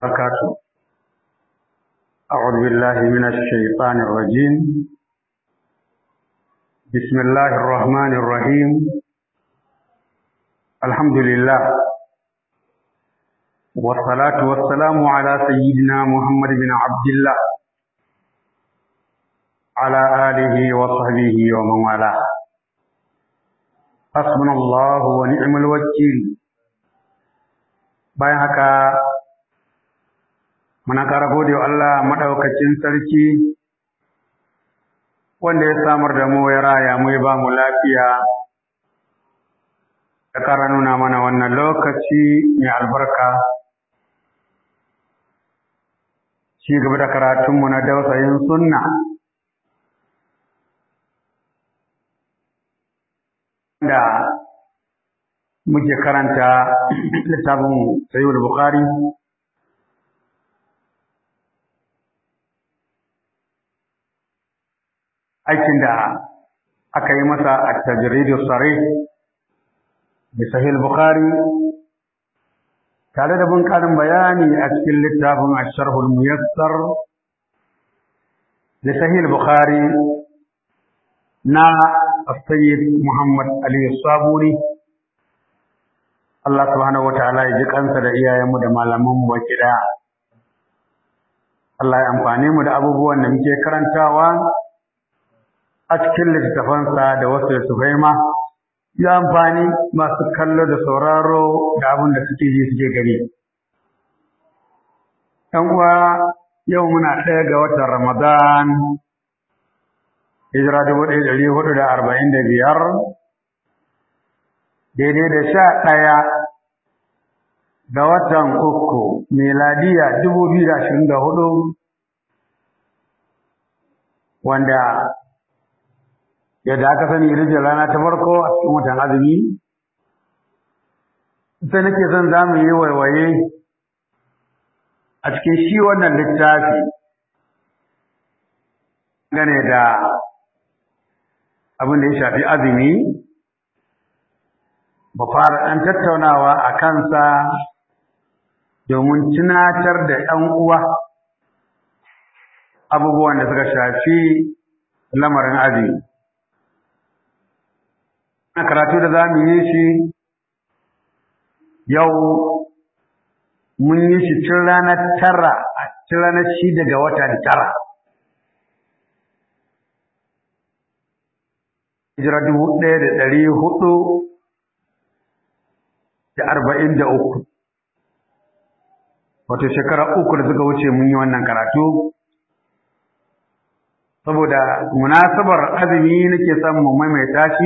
وبركاته أعوذ بالله من الشيطان الرجيم بسم الله الرحمن الرحيم الحمد لله والصلاة والسلام على سيدنا محمد بن عبد الله على آله وصحبه ومن والاه حسبنا الله ونعم الوكيل bayan haka muna ƙara gode wa Allah maɗaukacin sarki wanda ya samar da mu ya raya mu ya ba mu lafiya ya ƙara nuna mana wannan lokaci mai albarka ci gaba da karatunmu na dausayin sunna da muke karanta littafin sayyid bukhari aikin da aka yi masa a tajridu sare da sahih bukhari tare da bin karin bayani a cikin littafin asharhul muyassar da sahih bukhari na السيد محمد علي الصابوني Allah subhanahu wataala ya ji kansa da iyayenmu da malamanmu baki daya Allah ya amfane mu da abubuwan da muke karantawa a cikin littattafansa da wasu littattafai ma ya amfani masu kallo da sauraro da abin da suke ji suke gani ɗan uwa yau muna ɗaya ga watan Ramadan hijira dubu ɗaya ɗari hudu da arba'in da biyar daidai da sha ɗaya ga watan uku miladiya dubu biyu da ashirin da hudu wanda yadda aka sani rijiyar rana ta farko a cikin watan azumi sai nake son za mu yi waiwaye a cikin shi wannan littafi gane da abin da ya shafi azumi ba fara ɗan tattaunawa a kansa domin tunatar da ‘yan uwa abubuwan da suka shafi lamarin azumi. Na karatu da za mu yi shi yau mun yi shi tun ranar tara, tun ranar shida ga watan tara. hijira dubu ɗaya da ɗari hudu da arba'in da uku wato shekara uku da suka wuce mun yi wannan karatu saboda munasabar azumi nake son mu maimaita shi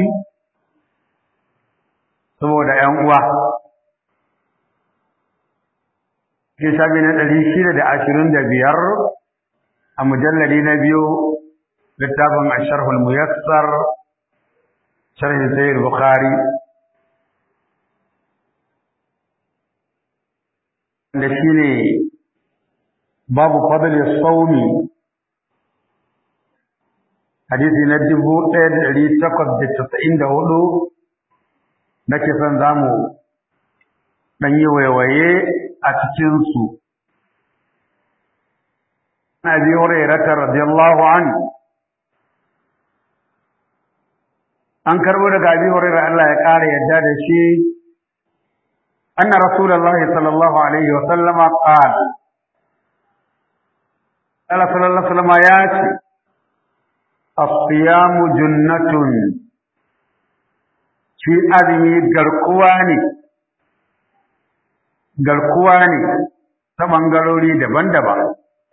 saboda ‘yan uwa ke shafi na ɗari shida da ashirin da biyar a mujallari na biyu littafin asharhul muyassar sharhin sayyid bukhari da shine babu fadli sawmi hadisi na dubu ɗaya da ɗari takwas da casa'in da hudu nake son zamu ɗan yi waiwaye a cikinsu Abi Hurairah radiyallahu anhu an karbo daga Abi Hurairah Allah ya kare yadda da shi anna Rasulullahi sallallahu alaihi wa sallama qala Allah sallallahu alaihi wa sallama ya ce as-siyamu junnatun shi azumi garkuwa ne garkuwa ne ta bangarori daban-daban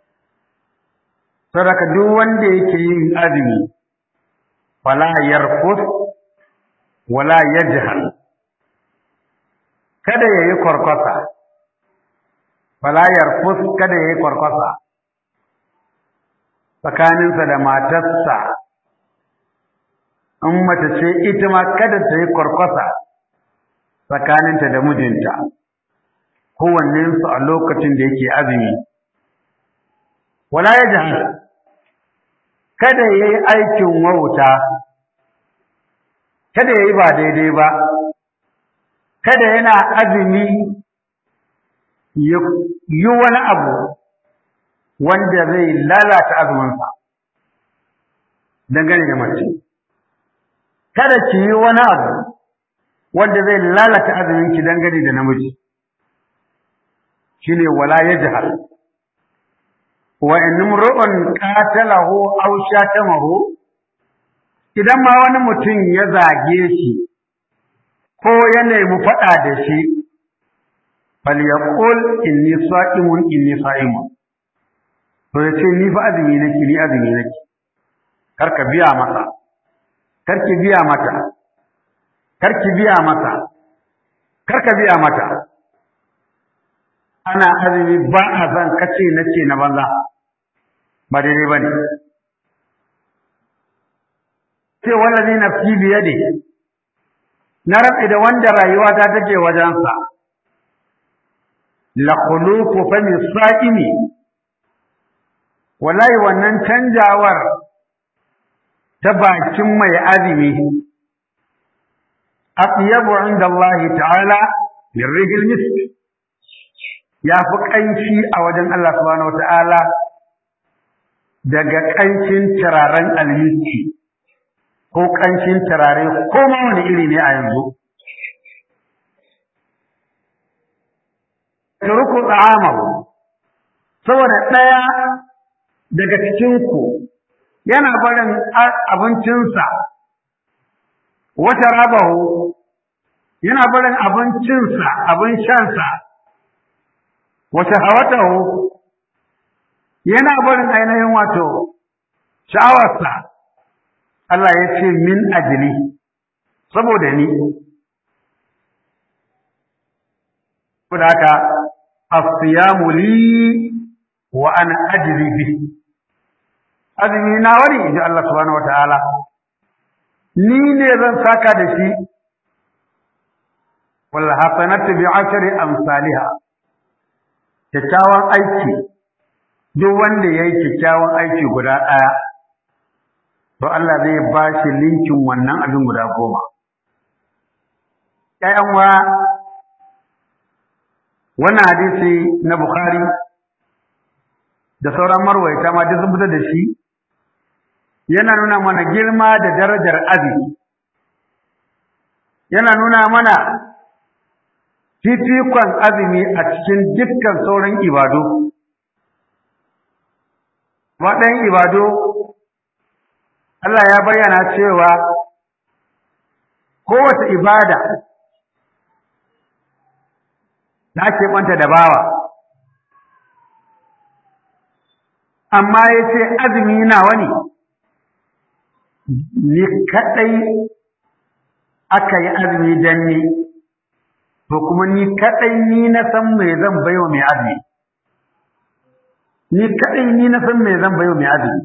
sadaka duk wanda yake yin azumi fala yarfus wala yajhal kada yayi kwarkwasa fala yarfus kada yayi kwarkwasa tsakaninsa da matarsa in mace ce ita ma kada ta yi kwarkwasa tsakaninta da mijinta kowannensu a lokacin da yake azumi wala yajhal kada yayi aikin wauta kada yayi ba daidai ba kada yana azumi ya yi wani abu wanda zai lalata azuminsa dangane da mace kada ki yi wani abu wanda zai lalata azuminki dangane da namiji shine wala yajhal wa in imru'un qatalahu aw shatamahu idan ma wani mutum ya zage shi ko ya nemi faɗa da shi falyaqul inni sa'imun inni sa'imun to yace ni fa azumi nake ni azumi nake karka biya masa karki biya mata karki biya masa karka biya mata ana azumi ba a san kace nace na banza ba daidai bane sai wallazi nafsi biyadi na rabe da wanda rayuwa ta take wajensa la khuluqu fami sa'imi wallahi wannan canjawar ta bakin mai azumi atyabu inda Allah ta'ala min rihil misk ya fi ƙanshi a wajen Allah subhanahu wata'ala daga ƙanshin turaren almiski ko ƙanshin turare ko ma wani iri ne a yanzu turku tsamahu saboda ɗaya daga cikinku yana barin abincinsa wata rabahu yana barin abincinsa abin shansa wata hawatahu yana barin ainihin wato sha'awarsa Allah ya ce min ajili saboda ni saboda haka as-siyamu li wa ana ajri bihi azumi na wani inji Allah subhanahu wataala ni ne zan saka da shi wal hasanatu bi ashri amsalha kyakkyawan aiki duk wanda yayi kyakkyawan aiki guda ɗaya to Allah zai ba shi linkin wannan abin guda goma ƴaƴan wa wannan hadisi na Bukhari da sauran marwaita ma duk sun fitar da shi yana nuna mana girma da darajar azumi yana nuna mana fifikon azumi a cikin dukkan sauran ibadu waɗannan ibadu Allah ya bayyana cewa kowace ibada da ake ɓanta da bawa amma ya ce azumi nawa ne ni kaɗai aka yi azumi don ni to kuma ni kaɗai ni na san me zan baiwa mai azumi ni kaɗai ni na san me zan baiwa mai azumi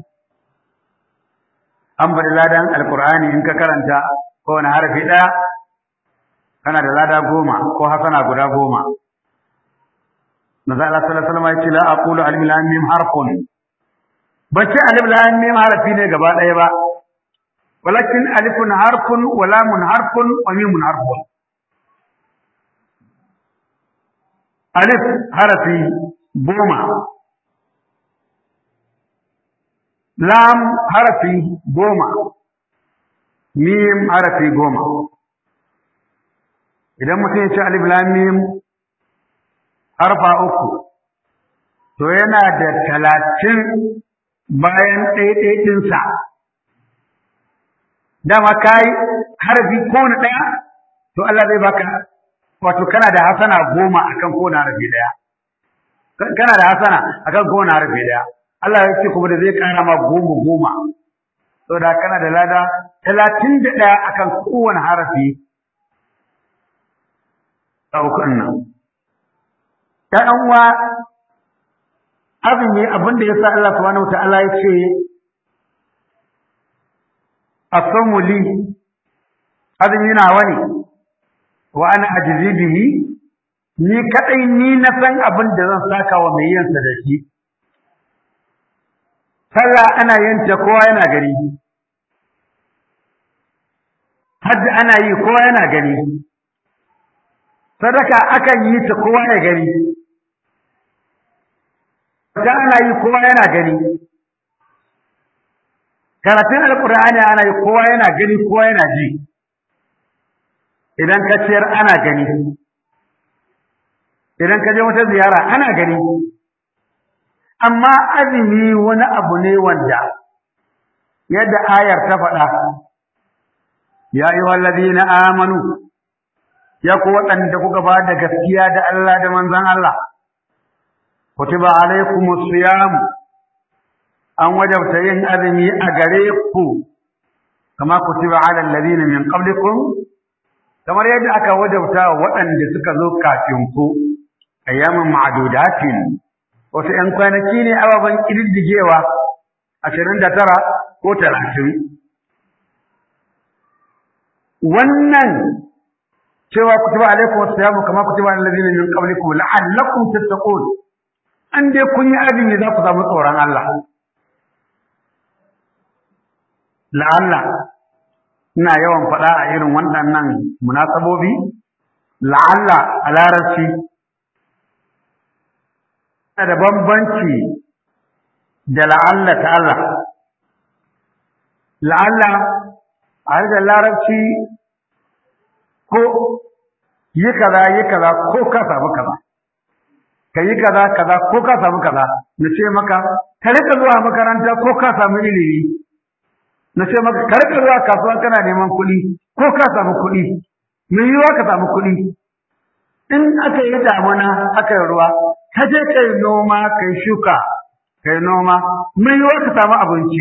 an bari ladan alkur'ani in ka karanta kowane harafi ɗaya kana da lada goma ko hasana guda goma Maza Allah sallallahu alaihi wasallam ya ce la aqulu alif lam mim harfun ba ce alif lam mim harfi ne gaba ɗaya ba walakin alifun harfun wa lamun harfun wa mimun harfun alif harafi goma lam harafi goma mim harafi goma idan mutum ya ce alif lam mim harfa uku to yana da talatin bayan ɗaiɗaiɗinsa dama ka yi harafi kowane ɗaya to Allah zai baka wato kana da hasana goma akan kowane harafi ɗaya kana da hasana akan kowane harafi ɗaya Allah ya ce kuma da zai ƙara ma goma goma saboda kana da lada talatin da ɗaya akan kowane harafi a ukun nan ta ɗan uwa azumi abin da ya sa Allah subhanahu wa ta'ala ya ce asamu li azumi na wani wa ana ajizi bihi ni kadai ni na san abin da zan saka wa mai yin sa da shi sallah ana yin ta kowa yana gani hajji ana yi kowa yana gani sadaka akan yi ta kowa ya gani ta ana yi kowa yana gani karatun alkur'ani ana yi kowa yana gani kowa yana ji idan ka ciyar ana gani idan ka je wata ziyara ana gani amma azumi wani abu ne wanda yadda ayar ta faɗa ya yi wallazi na amanu ya ku waɗanda kuka ba da gaskiya da Allah da manzan Allah kutiba alaikumus siyam an wajabta yin azumi a gare ku kama kutiba ala alladhina min qablikum kamar yadda aka wajabta waɗanda suka zo kafin ku ayyamin ma'dudatin wasu ‘yan kwanaki ne ababen ƙididdigewa ashirin da tara ko talatin wannan cewa kutuba alaikum wasu kama kutuba alladhina min qablikum la'allakum tattaqun an dai kun yi azumi za ku samu tsoron Allah la'alla ina yawan faɗa a irin waɗannan munasabobi la'alla a larabci yana da bambanci da la'alla ta Allah la'alla a harshen larabci ko yi kaza yi kaza ko ka samu kaza ka yi kaza kaza ko ka samu kaza na ce maka ka rika zuwa makaranta ko ka samu ilimi na ce maka ka rika zuwa kasuwa kana neman kuɗi ko ka samu kuɗi mai yiwuwa ka samu kuɗi in aka yi damuna aka yi ruwa ka je ka yi noma ka yi shuka ka yi noma mai yiwuwa ka samu abinci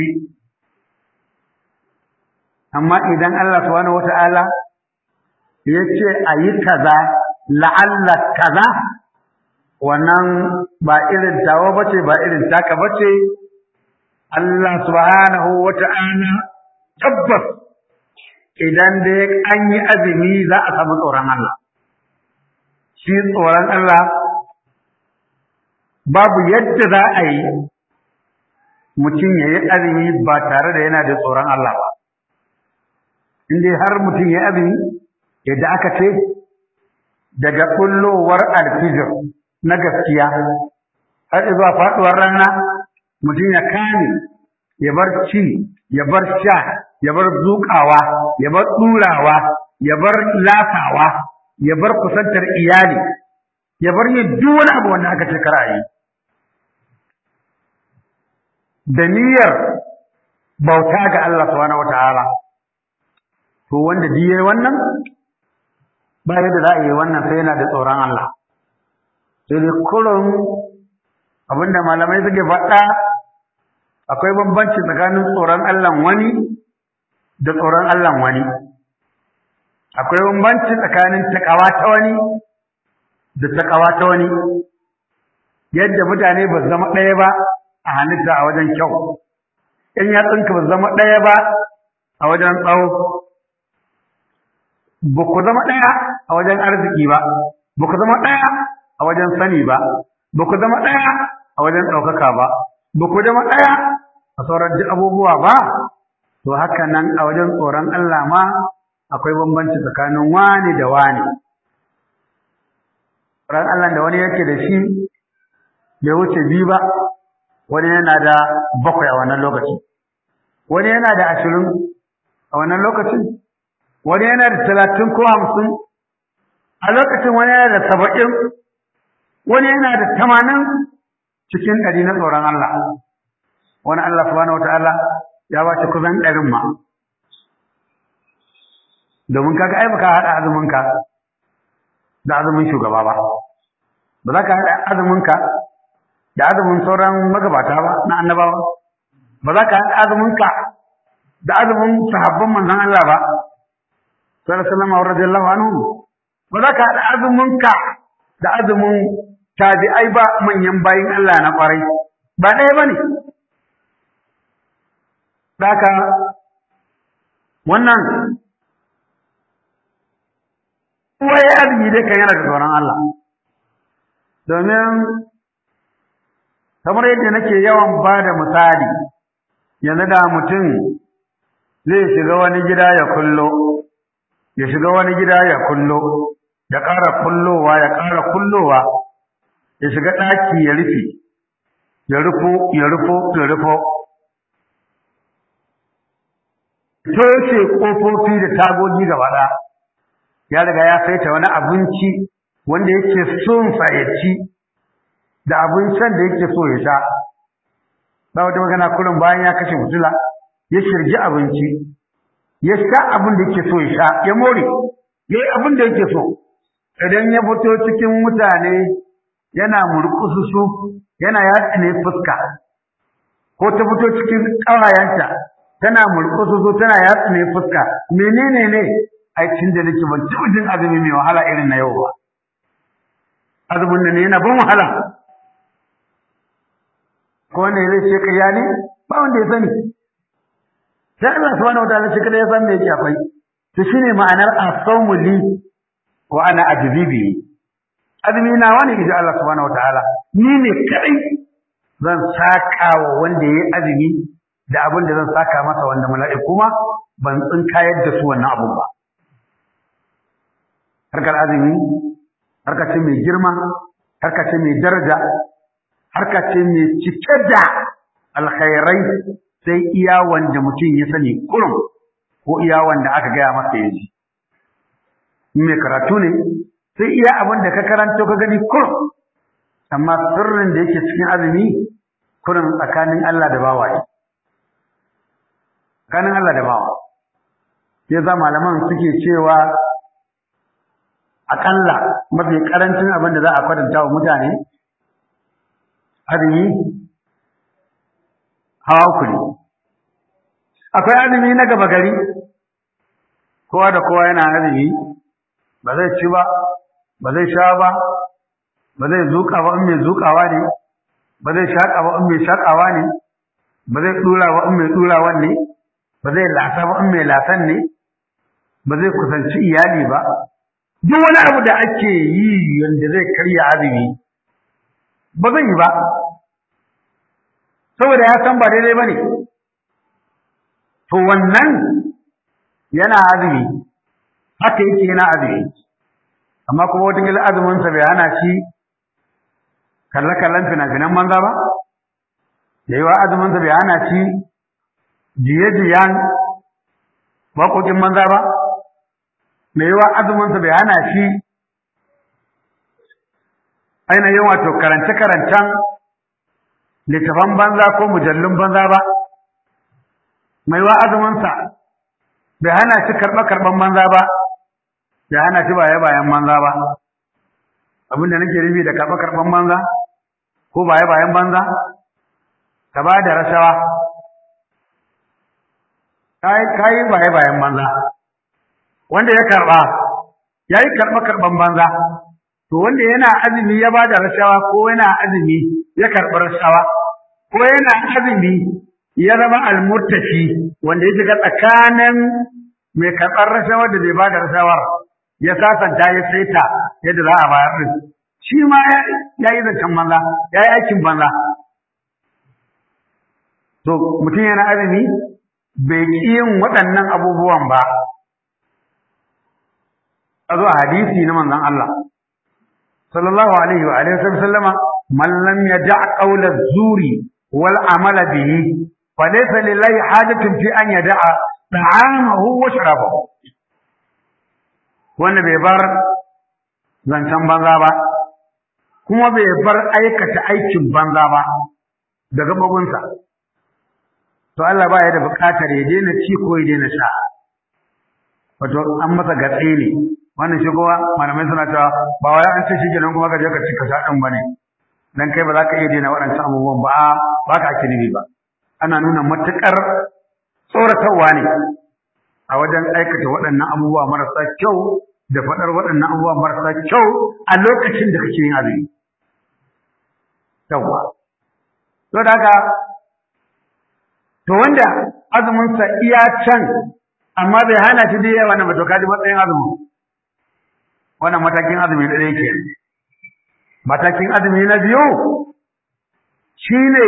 amma idan Allah subhanahu wata'ala ya ce a yi kaza la'alla kaza wannan ba irin tawa bace ba irin taka bace Allah subhanahu wata'ala tabbas idan dai an yi azumi za a samu tsoron Allah shi tsoron Allah babu yadda za a yi mutum ya yi azumi ba tare da yana da tsoron Allah ba in dai har mutum ya yi azumi yadda aka ce daga kullowar alfijir na gaskiya har zuwa faɗuwar rana mutum ya kame ya bar ci ya bar sha ya bar zuƙawa ya bar ɗurawa ya bar lafawa ya bar kusantar iyali ya bar yin duk wani abu wanda aka ce kara yi da niyyar bauta ga Allah subhanahu wataala to wanda ji yayi wannan ba yadda za a yi wannan sai yana da tsoron Allah sai dai kullum abinda malamai suke faɗa akwai bambanci tsakanin tsoron Allah wani da tsoron Allah wani akwai bambanci tsakanin takawa ta wani da takawa ta wani yadda mutane ba zama ɗaya ba a halitta a wajen kyau in yatsunka ba zama ɗaya ba a wajen tsawo ba ku zama ɗaya a wajen arziki ba ba ku zama ɗaya a wajen sani ba ba ku zama ɗaya a wajen ɗaukaka ba ba ku zama ɗaya a sauran duk abubuwa ba to haka nan a wajen tsoron Allah ma akwai bambanci tsakanin wani da wani tsoron Allah da wani yake da shi bai wuce biyu ba wani yana da bakwai a wannan lokaci wani yana da ashirin a wannan lokacin wani yana da talatin ko hamsin a lokacin wani yana da saba'in wani yana da tamanin cikin ɗari na tsoron Allah wani Allah subhanahu wata'ala ya ba shi kusan ɗarin ma domin kaga ai baka haɗa azuminka da azumin shugaba ba ba za ka haɗa azuminka da azumin sauran magabata ba na annabawa ba za ka haɗa azuminka da azumin sahabban manzon Allah ba sallallahu alaihi wasallam radiyallahu anhu ba za ka haɗa azuminka da azumin tabi'ai ba manyan bayin Allah na ƙwarai ba ɗaya ba ne Daka wannan kuwa ya azumi dai kan yana da tsoron Allah domin kamar yadda nake yawan ba da misali yanzu da mutum zai shiga wani gida ya kullo ya shiga wani gida ya kullo ya ƙara kullowa ya ƙara kullowa ya shiga ɗaki ya rufe ya rufo ya rufo ya rufo toshe ƙofofi da tagogi gaba ɗaya ya riga ya saita wani abinci wanda yake son sa ya ci da abincin da yake so ya sha ba wata magana kullum bayan ya kashe fitila ya shirgi abinci ya sha abin da yake so ya sha ya more ya yi abin da yake so idan ya fito cikin mutane yana murkususu yana yatsine fuska ko ta fito cikin ƙawayenta tana murkususu tana yatsine fuska menene ne aikin da nake ban taɓa jin azumi mai wahala irin na yau ba azumin da ne yana ban wahala ko wanda zai ce ƙarya ne ba wanda ya sani sai Allah subhanahu wataala shi kada ya san me yake akwai to shine ma'anar as-sawmu li wa ana ajzibi azumi na wani idan Allah subhanahu wataala ni ne kadai zan saka wa wanda yayi azumi da abin da zan saka masa wanda mala'iku ma ban tsinkayar da su wannan abun ba harkar azumi harka ce mai girma harka ce mai daraja harka ce mai cike da alkhairai sai iya wanda mutum ya sani kurum ko iya wanda aka gaya masa ya ji mai karatu ne sai iya abin da ka karanto ka gani kurum amma sirrin da yake cikin azumi kurum tsakanin Allah da bawa ne tsakanin Allah da bawa ya za malaman suke cewa akalla mafi karancin abin da za a kwatanta wa mutane azumi hawa uku ne akwai azumi na gaba gari kowa da kowa yana azumi ba zai ci ba ba zai sha ba ba zai zuƙa ba in mai zuƙawa ne ba zai shaƙa ba in mai shaƙawa ne ba zai ɗura ba in mai ɗurawan ne ba zai lasa ba in mai lasan ne ba zai kusanci iyali ba duk wani abu da ake yi wanda zai karya azumi ba zai yi ba saboda ya san ba daidai ba ne to wannan yana azumi haka yake yana azumi amma kuma wata azuminsa bai hana shi kalle-kallen fina-finan banza ba da yawa azuminsa bai hana shi jiye-jiyen waƙoƙin banza ba da yawa azuminsa bai hana shi ainihin wato karance-karancen littafan banza ko mujallun banza ba mai wa azuminsa bai hana shi karɓe-karɓen banza ba bai hana shi baye-bayen banza ba abinda nake rufi da karɓe-karɓen banza ko baye-bayen banza ka ba da rashawa ka yi baye-bayen banza wanda ya karɓa ya yi karɓe-karɓen banza to wanda yana azumi ya ba da rashawa ko yana azumi ya karɓi rashawa ko yana azumi ya zama almurtashi wanda ya shiga tsakanin mai karɓar rashawa da bai ba da rashawar ya sasanta ya saita yadda za a bayar din shi ma ya yi zancen banza ya yi aikin banza to mutum yana azumi bai ƙi yin waɗannan abubuwan ba a zo a hadisi na manzon Allah sallallahu alaihi wa alihi wasallama man lam yada' qawla zuri wal amala bihi fa laysa lillahi hajatun fi an yada'a ta'amahu wa sharabahu wanda bai bar zancen banza ba kuma bai bar aikata aikin banza ba da gabobinsa to Allah ba ya da buƙatar ya daina ci ko ya daina sha wato an masa gatse ne wannan shi kuma malamai suna cewa ba wai an ce shi kenan kuma ka je ka ci ka sha ɗin bane dan kai ba za ka iya daina waɗancan abubuwan ba ba ka ake nufi ba ana nuna matuƙar tsoratarwa ne a wajen aikata waɗannan abubuwa marasa kyau da faɗar waɗannan abubuwa marasa kyau a lokacin da kake yin azumi yawwa to da haka to wanda azuminsa iya can amma bai hana shi da yawa na to kaji matsayin azumin wannan matakin azumi da ɗaya ke matakin azumi na biyu shine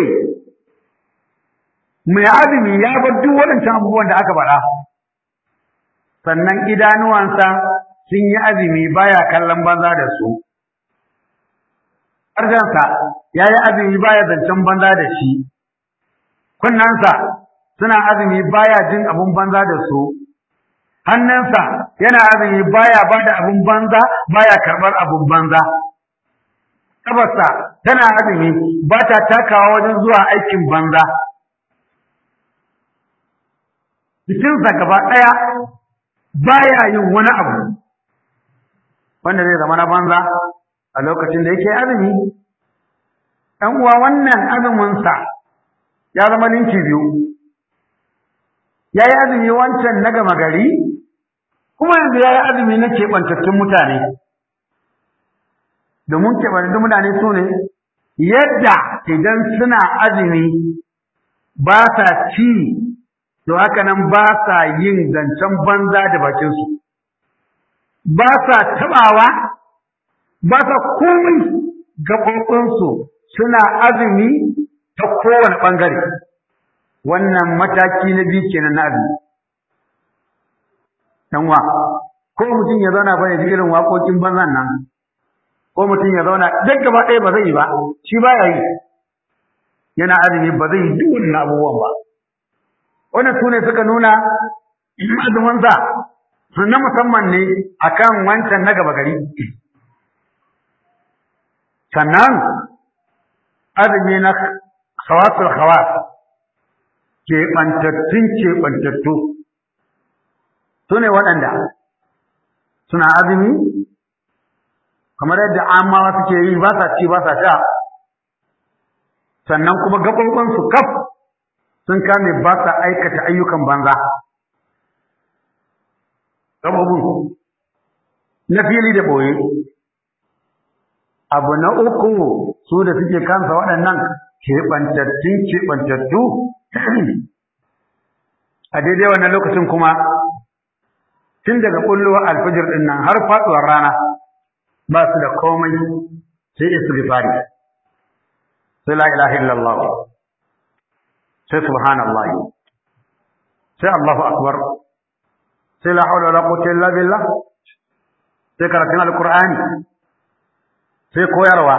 mai azumi ya bar duk waɗancan abubuwan da aka faɗa sannan idanuwansa sun yi azumi baya kallon banza da su harshensa ya yi azumi baya zancen banza da shi kunnensa suna azumi baya jin abun banza da su hannunsa yana azumi baya ba da abun banza baya karɓar abun banza ƙafarsa tana azumi ba ta takawa wajen zuwa aikin banza jikinsa gaba ɗaya baya yin wani abu wanda zai zama na banza a lokacin da yake azumi ɗan uwa wannan azuminsa ya zama linki biyu ya yi azumi wancan na gama gari kuma yanzu ya yi azumi na keɓantattun mutane domin keɓantattun mutane su ne yadda idan suna azumi ba sa ci to haka nan ba sa yin zancen banza da bakinsu ba sa taɓawa ba sa komai gaɓoɓinsu suna azumi ta kowane ɓangare wannan mataki na biyu kenan na azumi ɗanwa ko mutum ya zauna ba ya ji irin waƙoƙin banzan nan ko mutum ya zauna duk gaba ɗaya ba zai yi ba shi ba ya yi yana azumi ba zai yi duk wannan abubuwan ba wannan su ne suka nuna azuminsa na musamman ne akan wancan na gaba gari sannan azumi na khawasul khawas keɓantattun keɓantattu su ne waɗanda suna azumi kamar yadda amawa suke yi ba sa ci ba sa sha sannan kuma gaɓoɓinsu kaf sun kame ba sa aikata ayyukan banza gaɓoɓin na fili da ɓoye abu na uku su da suke kansa waɗannan keɓantattun keɓantattu a daidai wannan lokacin kuma tun daga ƙullowar alfijir ɗin nan har faɗuwar rana ba su da komai sai istighfari sai la ilaha illallah sai subhanallahi sai Allahu akbar sai la hawla wala quwwata illa billah sai karatun alqur'ani sai koyarwa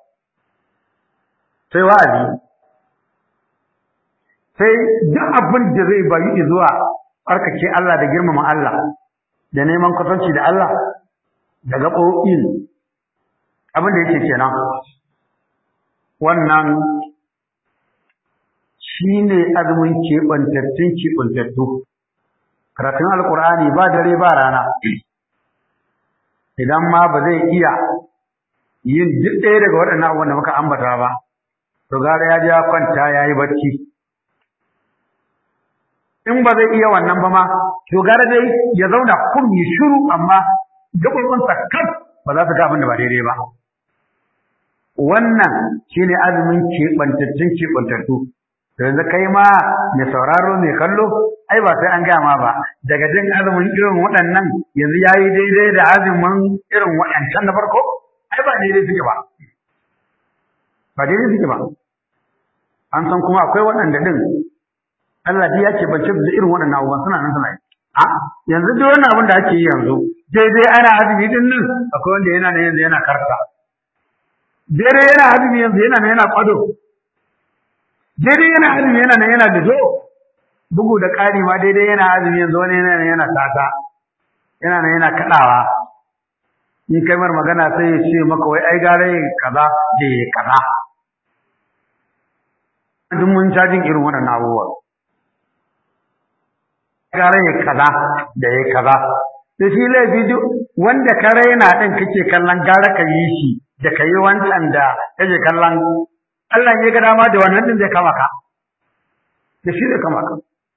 sai wa'azi sai duk abin da zai bayu zuwa tsarkake Allah da girmama Allah da neman kwatanci da Allah da gaɓoɓin abin da yake kenan wannan shi ne azumin keɓantattun keɓantattu karatun alƙur'ani ba dare ba rana idan ma ba zai iya yin duk ɗaya daga waɗannan abubuwan da muka ambata ba to gara ya je ya kwanta ya yi bacci in ba zai iya wannan ba ma to gara dai ya zauna kun yi shiru amma gaɓoɓinsa kaf ba za su ga abin da ba daidai ba wannan shine azumin keɓantattun keɓantattu yanzu kai ma mai sauraro mai kallo ai ba sai an gaya ma ba daga jin azumin irin waɗannan yanzu ya yi daidai da azumin irin waɗancan na farko ai ba daidai suke ba ba daidai suke ba an san kuma akwai waɗanda ɗin Allah ya ce bace da irin waɗannan abubuwan suna nan suna yi a yanzu duk wannan abin da ake yi yanzu daidai ana azumi din nan akwai wanda yana nan yanzu yana karta daidai yana azumi yanzu yana nan yana kwado daidai yana azumi yana nan yana lido bugu da ƙari ma daidai yana azumi yanzu wani yana nan yana tata yana nan yana kaɗawa in kai mar magana sai ya ce maka wai ai gare kaza da kaza duk mun cajin irin waɗannan abubuwa gare ya kaza da ya kaza da shi laifi duk wanda ka raina ɗin kake kallon gara ka yi shi da ka yi wancan da kake kallon Allah ya ga dama da wannan din zai kama ka da shi zai kama ka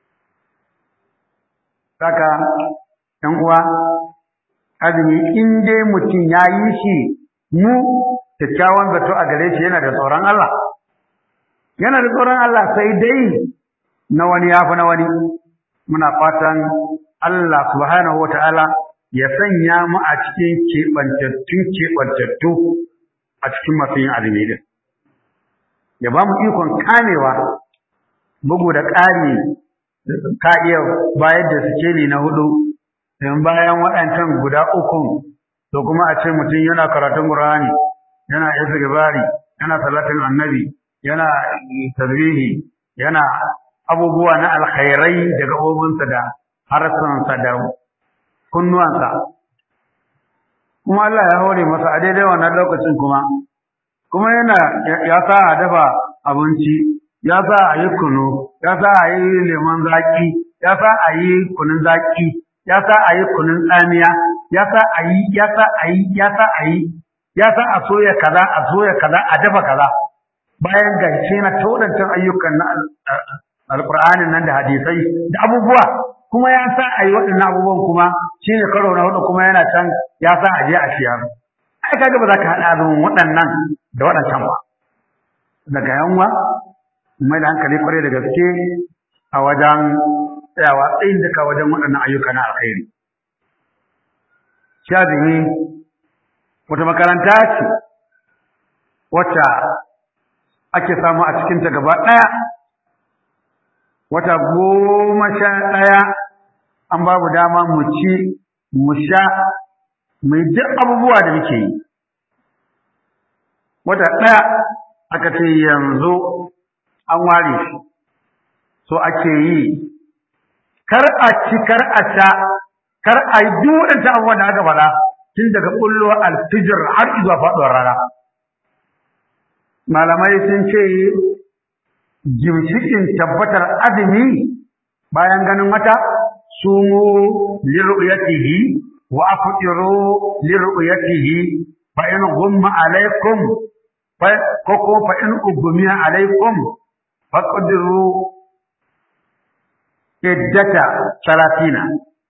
saka ɗan uwa azumi in dai mutum ya yi shi mu kyakkyawan zato a gare shi yana da tsoron Allah yana da tsoron Allah sai dai na wani ya fi na wani muna fatan Allah subhanahu wa ta'ala ya sanya mu a cikin keɓantattun keɓantattu a cikin masu yin azumi din ya ba mu ikon kamewa bugu da ƙari ka iya bayar da sikeli na hudu in bayan waɗancan guda uku to kuma a ce mutum yana karatun Qur'ani yana istighfari yana salatin annabi yana tasbihi yana abubuwa na alkhairai da gabobinsa da harsansa da kunnuwansa kuma Allah ya hore masa a daidai wannan lokacin kuma kuma yana ya sa a dafa abinci ya sa a yi kunu ya sa a yi lemon zaki ya sa a yi kunun zaki ya sa a yi kunun tsamiya ya sa a yi ya sa a yi ya sa a yi ya sa a soya kaza a soya kaza a dafa kaza bayan gaishe na taudancan ayyukan na alƙur'anin nan da hadisai da abubuwa kuma ya sa a yi waɗannan abubuwan kuma shi ne karo na hudu kuma yana can ya sa a je a siyar ai kaga ba za ka haɗa azumin waɗannan da waɗancan ba daga yanwa mai da hankali kwarai da gaske a wajen tsayawa tsayin duka wajen waɗannan ayyuka na alkhairi shi azumi wata makaranta ce wacce ake samu a cikinta gaba ɗaya wata goma sha ɗaya an babu dama mu ci mu sha mu yi duk abubuwa da muke yi wata ɗaya aka ce yanzu an ware shi so ake yi kar a ci kar a sha kar a yi duk waɗancan abubuwan da aka faɗa tun daga ɓullo alfijir har zuwa faɗuwar rana malamai sun ce ginshikin tabbatar azumi bayan ganin wata sumu liru'yatihi wa aftiru liru'yatihi fa in ghumma alaykum fa koko fa in ugmiya alaykum faqdiru iddata salatina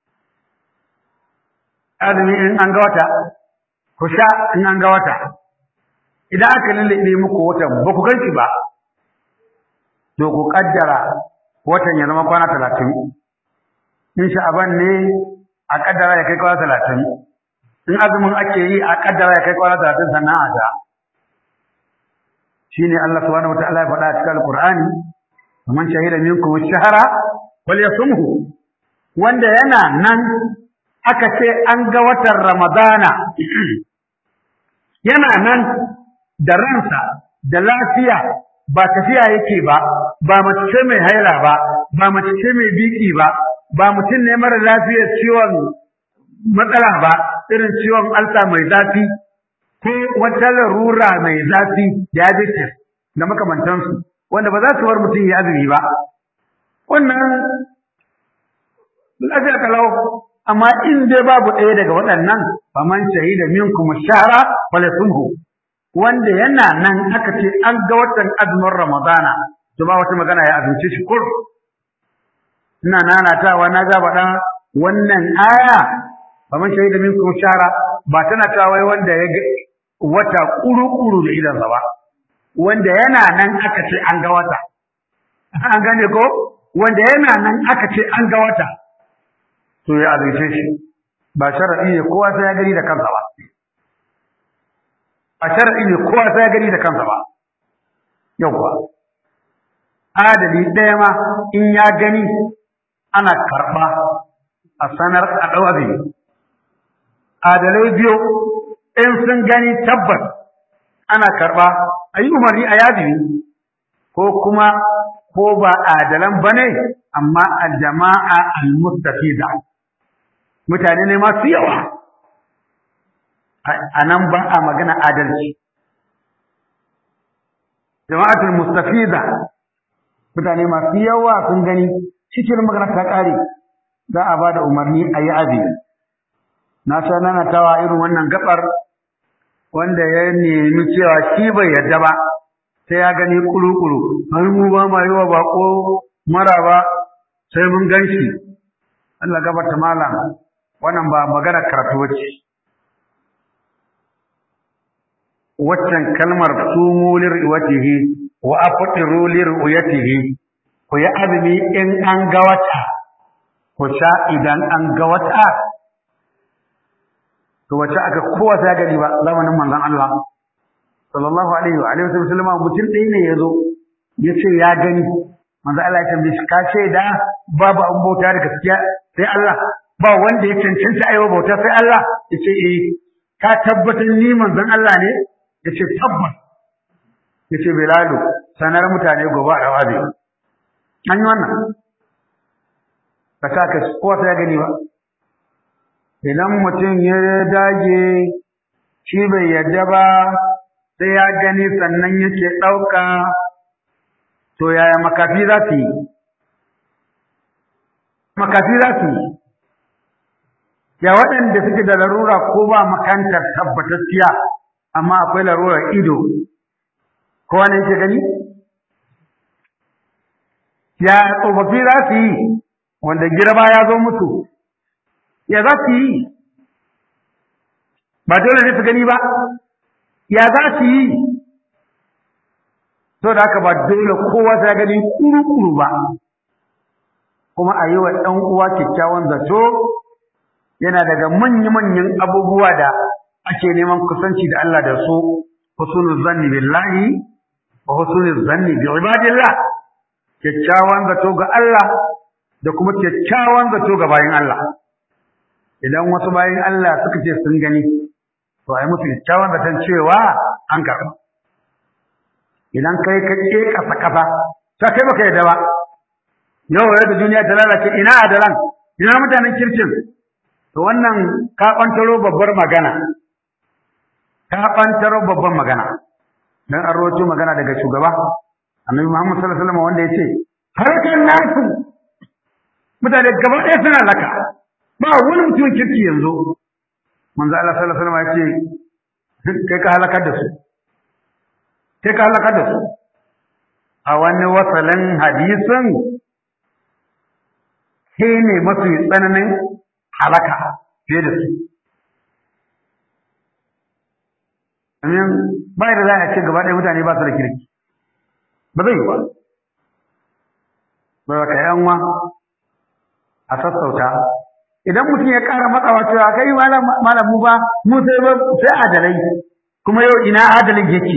azumi in an ga wata ku sha in an ga wata idan aka lullube muku watan ba ku ganci ba to ku kaddara watan ya zama kwana talatin in sha'aban ne a kaddara ya kai kwana talatin in azumin ake yi a kaddara ya kai kwana talatin sannan a ta shine Allah subhanahu wataala ya faɗa a cikin alqur'ani man shahida minkum ash-shahra falyasumhu wanda yana nan aka ce an ga watan ramadana yana nan da ransa da lafiya ba tafiya yake ba ba mace ce mai haila ba ba mace ce mai biki ba ba mutum ne mara lafiyar ciwon matsala ba irin ciwon alsa mai zafi ko wata larura mai zafi diabetes da makamantansu wanda ba za su bar mutum ya azumi ba wannan lafiya kalau amma in dai babu ɗaya daga waɗannan faman shahida minkum shahra falyasumhu wanda yana nan aka ce an ga watan azumin Ramadana to ba wata magana ya azumce shi kur ina nanatawa na ga faɗa wannan aya faman shahida minkum shahra ba tana ta wai wanda ya ga wata kuru-kuru da idansa ba wanda yana nan aka ce an ga wata an gane ko wanda yana nan aka ce an ga wata to ya azumce shi ba sharadi ne kowa sai ya gani da kansa ba a sharadi ne kowa sai ya gani da kansa ba yauwa adali ɗaya ma in ya gani ana karɓa a sanar a ɗau azumi adalai biyu in sun gani tabbas ana karɓa a yi umarni a yazimi ko kuma ko ba adalan ba ne amma a jama'a al-mustafiza mutane ne masu yawa a nan ba a magana adalci jama'atul mustafiza mutane masu yawa sun gani cikin magana ta ƙare za a ba da umarni a yi azumi na sha nanatawa irin wannan gabar wanda ya nemi cewa shi bai yarda ba sai ya gani kuru-kuru har mu ba ma yi wa bako mara ba sai mun gan shi Allah gabarta malam wannan ba magana karatu bace waccan kalmar sumu lir'watihi wa aftiru lir'yatihi ku yi azumi in an ga wata ku sha idan an ga wata to wace aka kowa ta gani ba zamanin manzon Allah sallallahu alaihi wa alihi wasallam mutum ɗaya ne yazo yace ya gani manzon Allah ya tambaye shi ka ce da babu an bauta da gaskiya sai Allah ba wanda ya cancanta aiwa bauta sai Allah yace eh ka tabbatar ni manzon Allah ne ya ce tabbas ya ce bilalu sanar mutane gobe a rawabi an yi wannan ka sa ka kowa sai ya gani ba idan mutum ya dage shi bai yadda ba sai ya gani sannan yake ɗauka to yaya makafi za su yi makafi za su yi ya waɗanda suke da larura ko ba makantar tabbatacciya amma akwai larurar ido kowa ne yake gani ya tsofaffi za su yi wanda girma ya zo musu ya za su yi ba dole ne su gani ba ya za su yi to da haka ba dole kowa ta gani kuru-kuru ba kuma a yi wa ɗan uwa kyakkyawan zato yana daga manya-manyan abubuwa da ake neman kusanci da Allah da su husnul zanni billahi wa husnul zanni bi ibadillah kyakkyawan zato ga Allah da kuma kyakkyawan zato ga bayin Allah idan wasu bayin Allah suka ce sun gani to ai musu kyakkyawan zaton cewa an karɓa idan kai ka ke kasa kasa ta kai baka yadda ba yau da duniya ta lalace ina adalan ina mutanen kirkin to wannan ka ɓantaro babbar magana ka ɓantaro babban magana dan an rawaito magana daga shugaba annabi Muhammad sallallahu alaihi wasallam wanda yace harkan nasu mutane gaba ɗaya suna laka ba wani mutum kirki yanzu manzo Allah sallallahu alaihi wasallam yace kai ka halakar da su kai ka halakar da su a wani wasalin hadisin sai ne mafi tsananin halaka fiye da su domin ba da za a ce gaba ɗaya mutane ba su da kirki ba zai yi ba ba ka yanwa a sassauta idan mutum ya ƙara matsawa cewa kai malamu ba mu sai ba sai adalai kuma yau ina adalin yake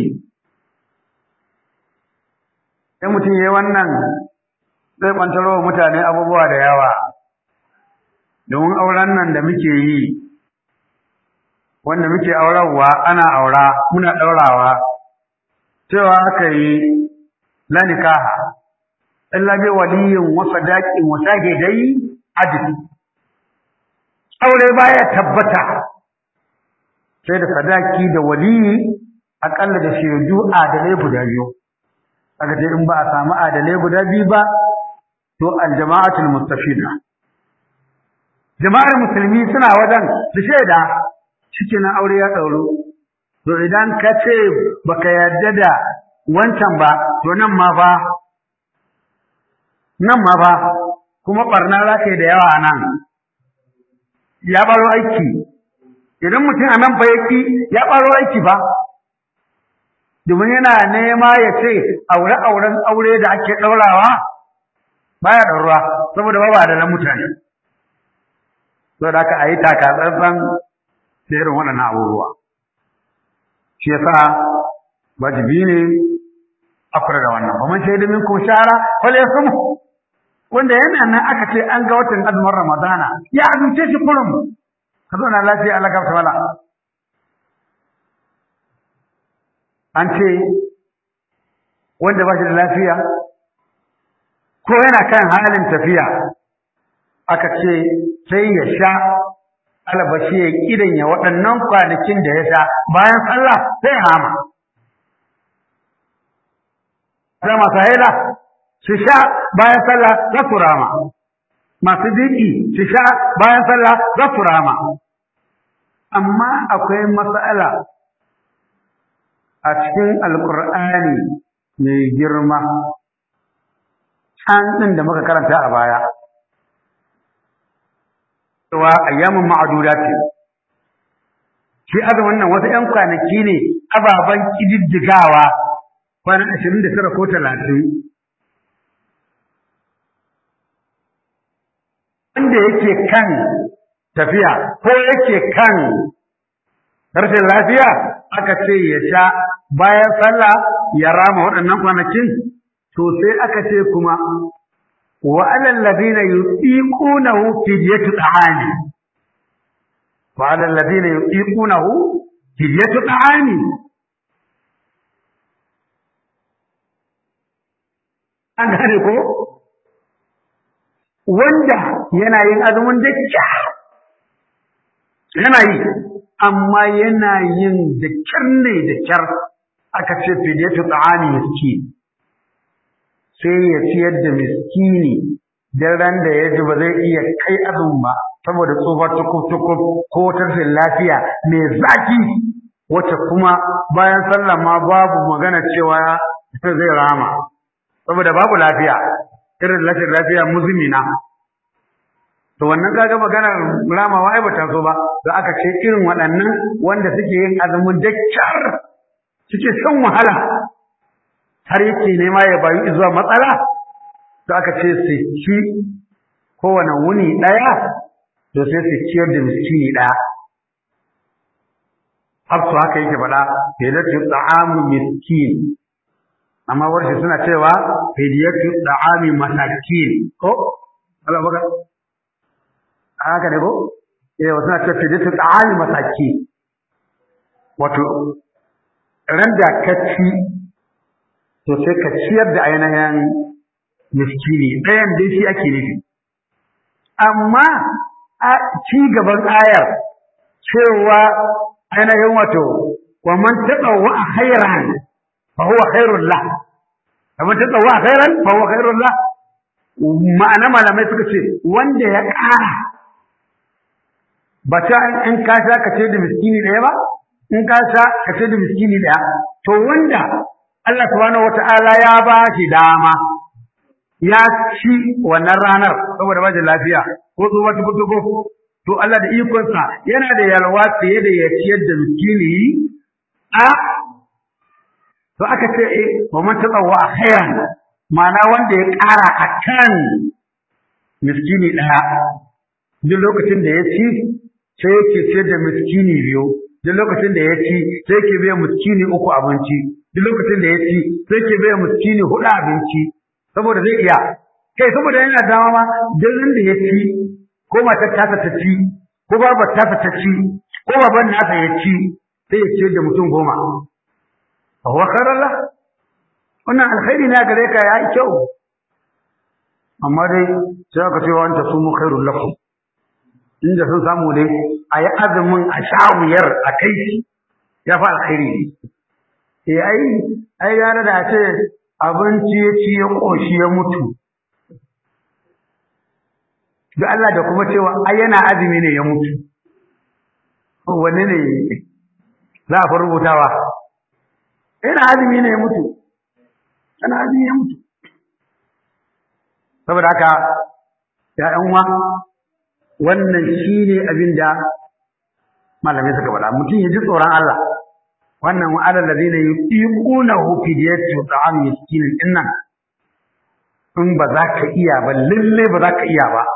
idan mutum ya yi wannan zai ɓantaro wa mutane abubuwa da yawa domin auren nan da muke yi wanda muke aurarwa ana aura muna ɗaurawa cewa aka yi la nikaha illa bi waliyin wa sadaqin wa shahidai adl aure baya tabbata sai da sadaki da waliyi akalla da shaidu adalai guda biyu kaga dai in ba a samu adalai guda biyu ba to aljama'atul mustafida jama'ar musulmi suna wajen su shaida shikenan aure ya dauro to idan ka ce baka yarda da wancan ba to nan ma fa nan ma fa kuma barna za ka yi da yawa nan ya baro aiki idan mutum a nan fa yaki ya baro aiki ba domin yana nema ya ce aure auren aure da ake ɗaurawa baya ɗauruwa saboda ba da na mutane saboda haka a yi taka tsantsan da irin waɗannan abubuwa shi yasa wajibi ne a kula da wannan ba man shaidu minkum shara fal yasum wanda yana nan aka ce an ga watan azumin ramadana ya azumce shi kurum ka zauna lafiya Allah ka wala an ce wanda ba shi da lafiya ko yana kan halin tafiya aka ce sai ya sha albashi ya kidan ya waɗannan kwanakin da ya sha bayan sallah sai hama sai masu haila su sha bayan sallah za su rama masu diki su sha bayan sallah za su rama amma akwai matsala a cikin alkur'ani mai girma can ɗin da muka karanta a baya cewa ayyamin ma'aduda ce shi azumin nan wasu ‘yan kwanaki ne ababen ƙididdigawa kwanan ashirin da tara ko talatin wanda yake kan tafiya ko yake kan rashin lafiya aka ce ya sha bayan sallah ya rama waɗannan kwanakin to sai aka ce kuma wa alal ladina yutiqunahu fidyatu ta'ami wa alal ladina yutiqunahu fidyatu ta'ami an gane ko wanda yana yin azumin da yana yi amma yana yin da kyar ne da kyar aka ce fidiyatu ta'ani miskin sai ya ciyar da miskini dan ran da ya ji ba zai iya kai azumin ba saboda tsofar tukuf-tukuf ko wata lafiya mai zaki wacce kuma bayan sallah ma babu magana cewa zai rama saboda babu lafiya irin rashin lafiya muzmina to wannan kaga maganar ramawa ai bata so ba da aka ce irin waɗannan wanda suke yin azumin dakkar suke shan wahala har yake nema ya bayu zuwa matsala to aka ce su ci kowane wuni ɗaya to sai su ciyar da miskini ɗaya hafsu haka yake faɗa fidatu ta'amu miskin amma warshi suna cewa fidiyatu ta'ami masakin ko Allah baka haka ne ko eh wasu na cewa fidiyatu ta'ami masakin wato ran da ka ci to sai ka ciyar da ainihin miskini ɗayan dai shi ake nufi amma a ci gaban ayar cewa ainihin wato wa man tatawwa khairan fa huwa khairul lah wa man tatawwa khairan fa huwa khairul lah ma'ana malamai suka ce wanda ya ƙara ba ta in ka sha ka ce da miskini ɗaya ba in ka sha ka ce da miskini ɗaya to wanda Allah subhanahu wata'ala ya ba shi dama ya ci wannan ranar saboda ba da lafiya ko tsohuwa tukutuku to Allah da ikonsa yana da yalwa fiye da ya ciyar da miskini a to aka ce eh wa man tatawwa khairan ma'ana wanda ya ƙara akan miskini ɗaya duk lokacin da ya ci sai yake ciyar da miskini biyu duk lokacin da ya ci sai yake biya miskini uku abinci duk lokacin da ya ci sai yake biya miskini huɗu abinci saboda zai iya kai saboda yana dama ma duk da ya ci ko matar tasa ta ci ko babar tasa ta ci ko baban nasa ya ci sai ya ciyar da mutum goma fa huwa khairallah wannan alkhairi na gare ka ya yi kyau amma dai sai aka ce wa anta sumu khairul lakum inda sun samu dai a yi azumin a shawuyar a kai ya fi alkhairi ne eh ai ai gara da ce abinci ya ci ya ƙoshi ya mutu da Allah da kuma cewa ai yana azumi ne ya mutu wanne ne za a fi rubutawa yana azumi ne ya mutu yana azumi ya mutu saboda haka ya ƴan uwa wannan shine abin da malamai suka faɗa mutum ya ji tsoron Allah wannan wa alal ladina yuqinuhu fidyatu ta'am miskin dinnan in ba za ka iya ba lalle ba za ka iya ba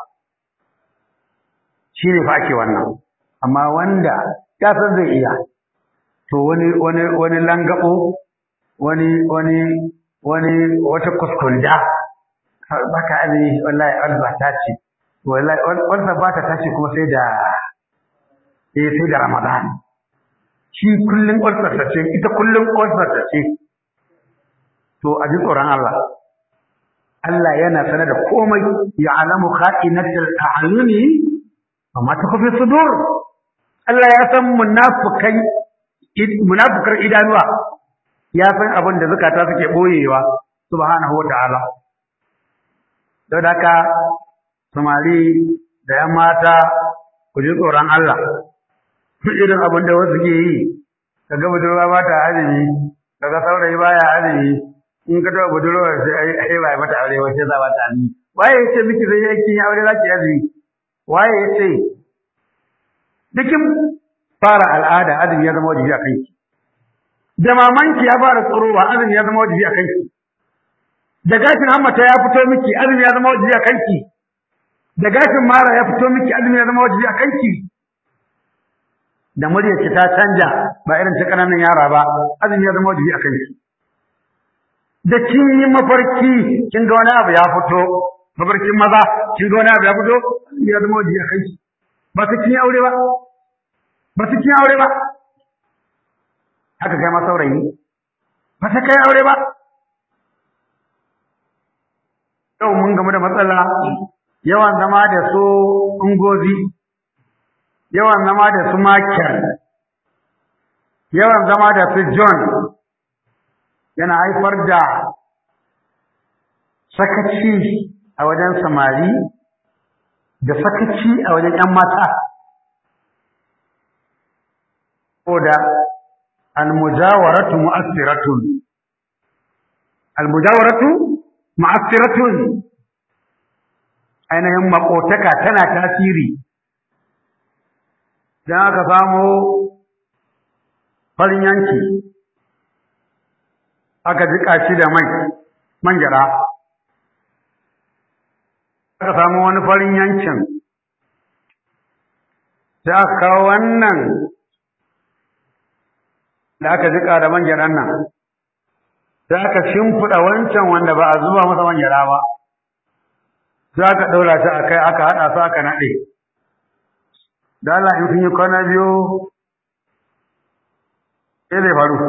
shine fa ake wannan amma wanda ya san zai iya to wani wani wani langabo wani wani wani wata kuskunda baka azumi wallahi alba ta ce wallahi wannan ba ta tashi kuma sai da eh sai da Ramadan shi kullun ƙwarsarta ce ita kullun ƙwarsarta ce to a ji tsoron Allah Allah yana sanar da komai ya alamu kha'inatul a'yuni amma ta kufi sudur Allah ya san munafikai munafikar idanuwa ya san abin da zakata suke boyewa subhanahu wa ta'ala don haka samari da ‘yan mata ku ji tsoron Allah, irin abin da wasu ke yi, ka ga budurwa ba ta azumi, ka ga saurayi ba ya azumi, in ka taɓa budurwa sai a yi ba mata aure wace za ba ta azumi. Waye ya ce miki zai yankin ya aure za ki azumi? Waye ya ce, dukin fara al'ada azumi ya zama wajibi a kanki. Da mamanki ya fara tsorowa azumi ya zama wajibi a kanki. Da gashin hammata ya fito miki azumi ya zama wajibi a kanki. da gashin mara ya fito miki azumi ya zama wajibi a kanki da muryarki ta canja ba irin ta kananan yara ba azumi ya zama wajibi a kanki da kin yi mafarki kin ga wani abu ya fito mafarkin maza kin ga wani abu ya fito azumi ya zama wajibi a kanki ba su kin aure ba ba su kin aure ba haka kai ma saurayi ba su kai aure ba yau mun gamu da matsala yawan zama da su ungozi yawan zama da su makiyar yawan zama da su john yana haifar da sakaci a wajen samari da sakaci a wajen 'yan mata ko da almujawaratu mu'assiratun almujawaratu mu'assiratun ainihin makotaka tana tasiri dan aka samu farin yanki aka jika shi da mai manjara aka samu wani farin yankin sai aka kawo wannan da aka jika da manjaran nan sai aka shimfiɗa wancan wanda ba a zuba masa manjara ba sai aka ɗaura shi a kai aka haɗa su aka naɗe da Allah in sun yi kwana biyu sai zai faru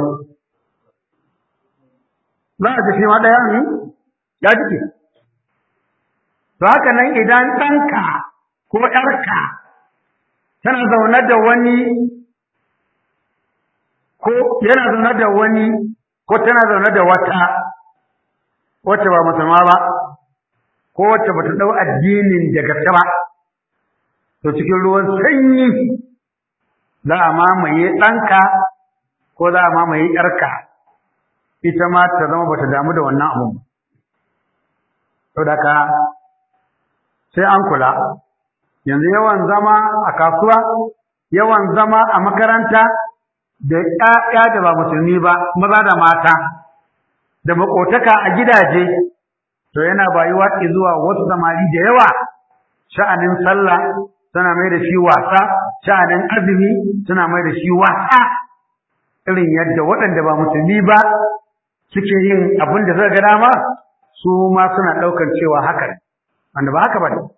za a ji shi ma ɗaya ne ya jike to haka nan idan ɗanka ko ‘yarka tana zaune da wani ko yana zaune da wani ko tana zaune da wata wacce ba musulma ba ko wacce bata dau addinin da gaske ba to cikin ruwan sanyi za a mamaye ɗanka ko za a mamaye ƴarka ita ma ta zama bata damu da wannan abun ba saboda ka sai an kula yanzu yawan zama a kasuwa yawan zama a makaranta da ƴaƴa da ba musulmi ba maza da mata da makotaka a gidaje to yana bayuwa zuwa wasu samari da yawa sha'anin sallah suna mai da shi wasa sha'anin azumi suna mai da shi wasa irin yadda waɗanda ba musulmi ba suke yin abin da suka ga dama su ma suna ɗaukar cewa haka ne wanda ba haka ba ne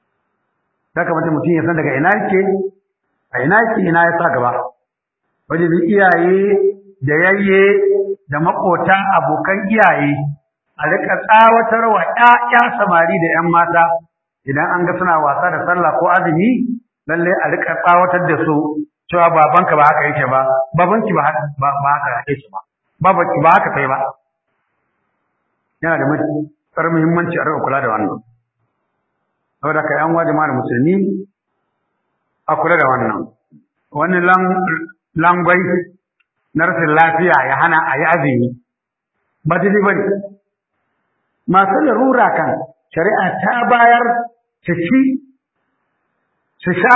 ya kamata mutum ya san daga ina yake a ina yake ina ya sa gaba wajen iyaye da yayye da makota abokan iyaye a rika tsawatar wa ƴaƴa samari da ƴan mata idan an ga suna wasa da sallah ko azumi lalle a rika tsawatar da su cewa babanka ba haka yake ba babanki ba ba haka yake ba babanki ba haka kai ba yana da matuƙar muhimmanci a rika kula da wannan saboda ka yan wajen da musulmi a kula da wannan wani langwai na rashin lafiya ya hana a yi azumi ba daidai ba ne masu larura kan shari'a ta bayar su ci su sha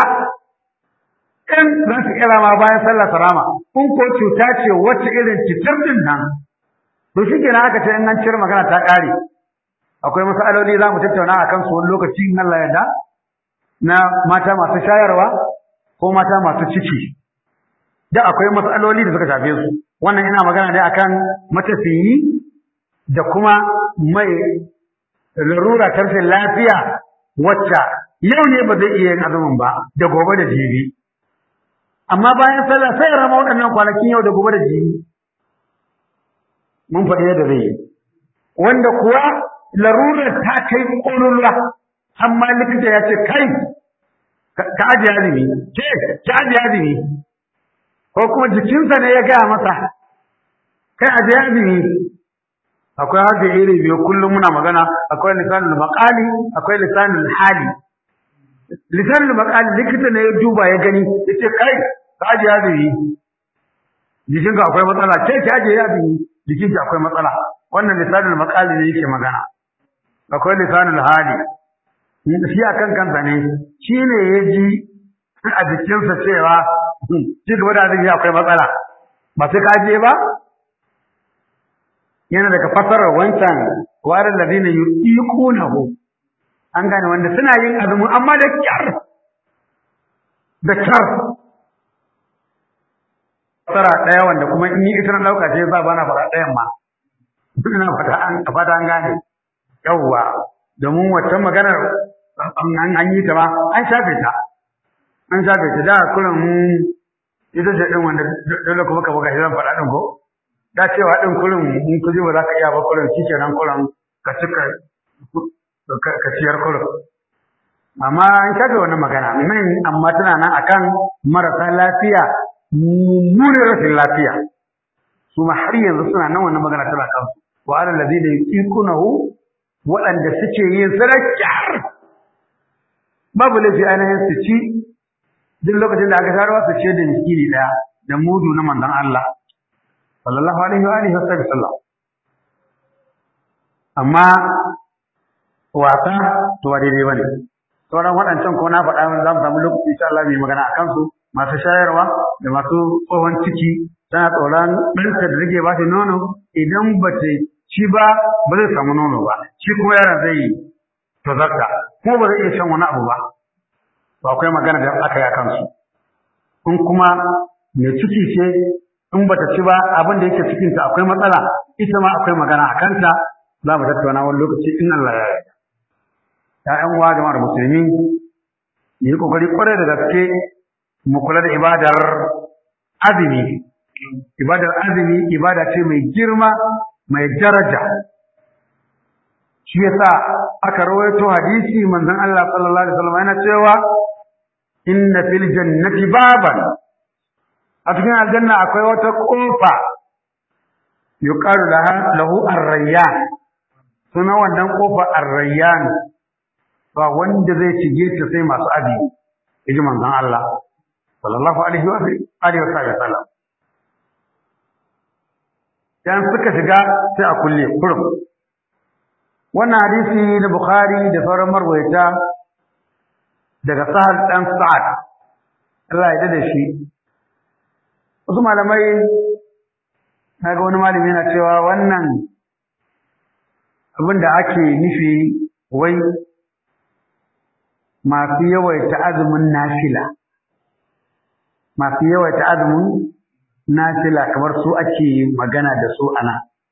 in za su kira ma bayan sallah sarama in ko cuta ce wacce irin cutar din nan to shi kenan aka ce in an cire magana ta ƙare akwai masaloli za mu tattauna a kansu wani lokaci in Allah yarda na mata masu shayarwa ko mata masu ciki da akwai matsaloli da suka shafe su wannan ina magana ne akan matafiyi da kuma mai larura tarfin lafiya wacce yau ne ba zai iya yin azumin ba da gobe da jibi amma bayan sallah sai ya rama waɗannan kwanakin yau da gobe da jibi mun faɗi yadda zai yi wanda kuwa larurar ta kai ƙololuwa amma likita ya ce kai ka ajiye azumi ke ki ajiye azumi ko kuma jikinsa ne ya gaya masa kai ajiye azumi akwai haka iri biyu kullum muna magana akwai lisanul maqali akwai lisanul hali lisanul maqali likita ne ya duba ya gani yace kai ka ajiye azumi jikinka akwai matsala ke ki ajiye azumi jikinki akwai matsala wannan lisanul maqali ne yake magana akwai lisanul hali shi a kan kansa ne shi ne ya ji a jikinsa cewa ci gaba da azumi akwai matsala ba sai ka ajiye ba yana daga fasarar wancan warin ladina yuqiqunahu an gane wanda suna yin azumi amma da kyar da kyar fasara ɗaya wanda kuma in yi ita na ɗauka ce za ba na fara ɗayan ma ina fata an fata an gane yawwa domin waccan maganar an yi ta ba an shafe ta an shafe ta da kullum ita ce din wanda dole kuma ka buga zan faɗa din ko da cewa din kullum in kuje ba za ka iya ba kullum shikenan kullum ka cika ka ciyar kurum amma an kaga wannan magana nan amma tana nan akan marasa lafiya mummunin rashin lafiya su ma har yanzu suna nan wannan magana tana kansu wa alal ladina yuqinuhu waɗanda suke yin sadaka babu laifi ainihin su ci duk lokacin da aka taruwa su ce da miskini ɗaya da mudu na manzon Allah sallallahu alaihi wa alihi wasallam amma wasa to ba daidai bane sauran waɗancan ko na faɗa za mu samu lokaci insha Allah mai magana a kansu masu shayarwa da masu tsohon ciki tana tsoron ɗanta da rage ba ta nono idan ba ta ci ba ba zai samu nono ba shi kuma yaron zai tozarta kuma ba zai iya shan wani abu ba to akwai magana da aka yi a kansu in kuma mai ciki ce in ba ta ci ba abin da yake cikinta akwai matsala ita ma akwai magana a kanta za mu tattauna wani lokaci in Allah ya yarda ‘ya'yan uwa jama'ar musulmi yi kokari kwarai da gaske mu kula da ibadar azumi ibadar azumi ibada ce mai girma mai daraja shi yasa aka rawaito hadisi manzon Allah sallallahu alaihi wasallam yana cewa inna fil jannati baban a cikin aljanna akwai wata kofa yuqalu laha lahu ar-rayyan suna wannan kofa ar-rayyan ba wanda zai shige ta sai masu abi yaji manzon Allah sallallahu alaihi wa alihi wa sallam dan suka shiga sai a kulle kurum wannan hadisi na Bukhari da sauran marwayata daga Sahal dan Sa'ad Allah ya da shi wasu malamai naga wani malami yana cewa wannan abin da ake nufi wai masu yawaita azumin nafila masu yawaita azumin nafila kamar su ake magana da su ana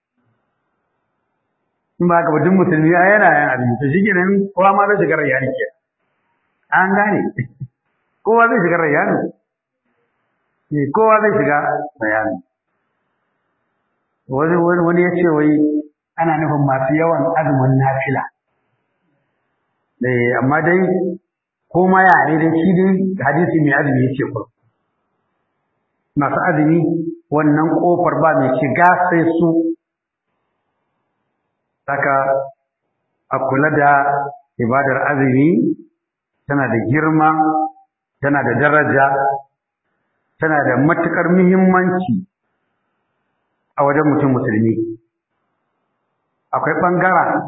in ba ka duk musulmi a yana yan azumi to shikenan kowa ma zai shiga rayyani ke an gane kowa zai shiga rayyani eh kowa zai shiga rayyani wani wani ya ce wai ana nufin masu yawan azumin nafila eh amma dai ko ma ya ne dai shi dai hadisi mai azumi yake ko masu azumi wannan kofar ba mai shiga sai su saka a kula da ibadar azumi tana da girma tana da daraja tana da matukar muhimmanci a wajen mutum musulmi akwai ɓangaren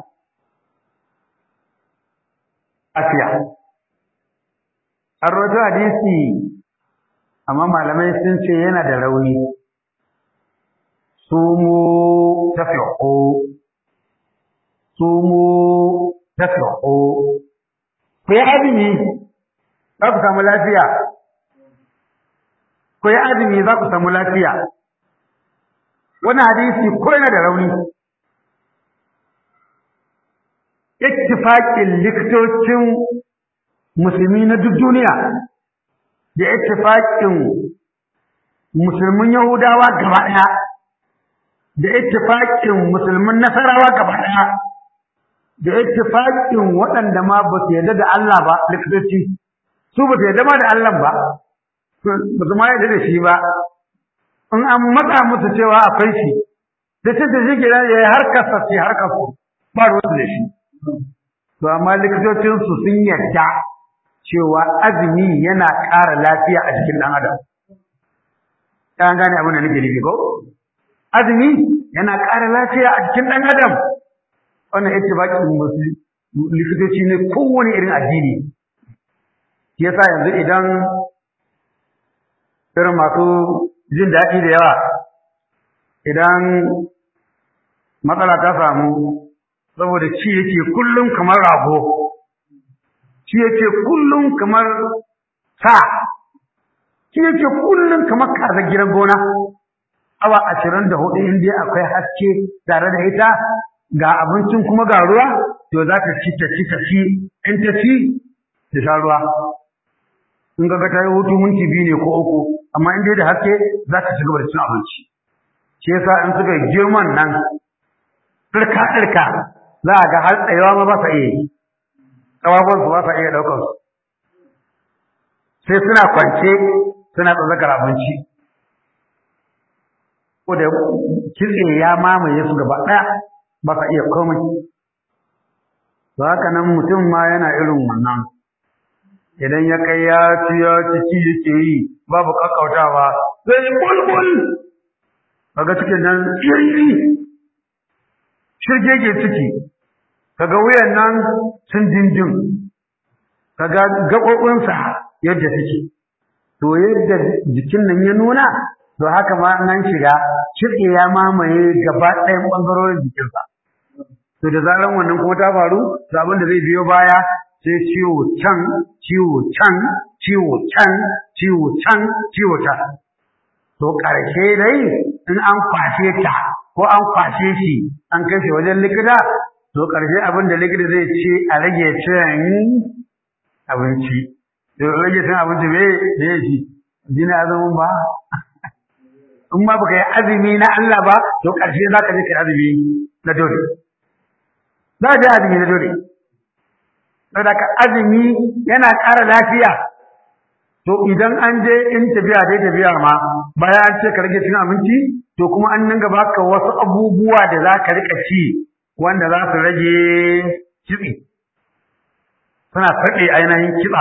afiya an rojo hadisi amma malamai sun ce yana da rauni sumu tafiqu sumu tafiqu ku yi azumi za ku samu lafiya ku yi azumi za ku samu lafiya wani hadisi ko yana da rauni ittifaƙin likitocin musulmi na duk duniya da ittifaƙin musulmin yahudawa gaba ɗaya da ittifaƙin musulmin nasarawa gaba ɗaya da ittifaƙin waɗanda ma ba su yarda da Allah ba likitoci su ba su yarda ma da Allah ba ba su ma yarda da shi ba in an matsa musu cewa akwai shi da ce da shi gida ya yi harkar sa sai harkar su ba ruwan da shi to amma likitocinsu sun yarda cewa azumi yana ƙara lafiya a jikin ɗan adam ta gane abin da nake nufi ko azumi yana ƙara lafiya a jikin ɗan adam wannan ita baƙin likitoci ne kowane irin addini yasa yanzu idan irin masu jin daɗi da yawa idan matsala ta samu saboda ci yake kullum kamar rago ci yake kullum kamar sa ci yake kullum kamar kaza gidan gona awa ashirin da hudu in dai akwai haske tare da ita ga abincin kuma ga ruwa to za ta ci ta ci ta ci in ta ci ta sha ruwa in ga ta yi hutu minti biyu ne ko uku amma in dai da haske za ta ci gaba da cin abinci shi yasa in suka girman nan ɗirka ɗirka za a ga har tsayawa ma ba sa iya yi ƙafafuwansu ba sa iya ɗaukar su sai suna kwance suna tsazakar abinci ko da kitse ya mamaye su gaba ɗaya ba sa iya komai to haka nan mutum ma yana irin wannan idan ya kai ya ci ya ci ci yake yi babu kakkautawa sai ya bulbul kaga cikin nan iri shirgege ciki kaga wuyan nan sun dindin kaga gaɓoɓinsa yadda suke to yadda jikin nan ya nuna to haka ma nan shiga shirke ya mamaye gaba ɗayan ɓangarorin jikinsa to da zaran wannan kuma ta faru to abin da zai biyo baya sai ciwo can ciwo can ciwo can ciwo can ciwo can to ƙarshe dai in an kwashe ta ko an kwashe shi an kai shi wajen likita to ƙarshe abin da likita zai ce a rage cin abinci to rage cin abinci me me shi jini azumin ba in ma baka yi azumi na Allah ba to ƙarshe za ka je ka azumi na dole za ka je azumi na dole saboda ka azumi yana ƙara lafiya to idan an je in tafiya dai tafiya ma bayan an ce ka rage cin abinci to kuma an dinga baka wasu abubuwa da za ka rika ci wanda za su rage kitse suna faɗe ainihin kitsa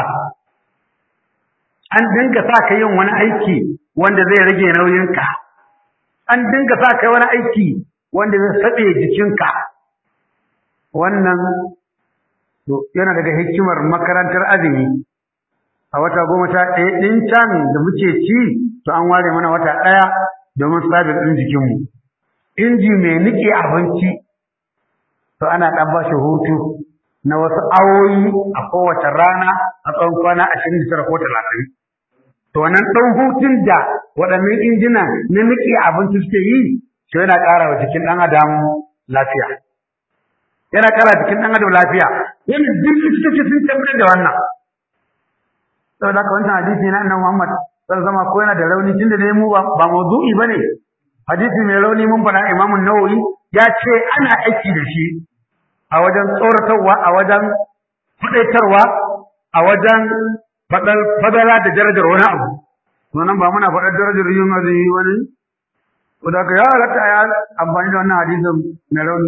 an dinga sa ka yin wani aiki wanda zai rage nauyinka an dinga sa ka wani aiki wanda zai saɓe jikinka wannan yana daga hikimar makarantar azumi a wata goma sha ɗaya ɗin can da muke ci to an ware mana wata ɗaya domin sabis ɗin jikinmu inji mai niƙe abinci to ana ɗan ba shi hutu na wasu awoyi a kowace rana a tsawon kwana ashirin da tara ko talatin to wannan ɗan hutun da waɗannan injina na niƙe abinci suke yi to yana ƙara wa jikin ɗan adam lafiya yana ƙara jikin ɗan adam lafiya yana duk likitoci sun tabbatar da wannan saboda haka wancan hadisi na annabi Muhammad sallallahu alaihi ko yana da rauni tunda dai mu ba mawdu'i bane hadisi mai rauni mun fara Imam Nawawi ya ce ana aiki da shi a wajen tsoratarwa a wajen fadaitarwa a wajen fadar fadala da darajar wani abu to nan ba muna fadar darajar yin azumi wani ko da ya halatta ya amfani da wannan hadisin mai rauni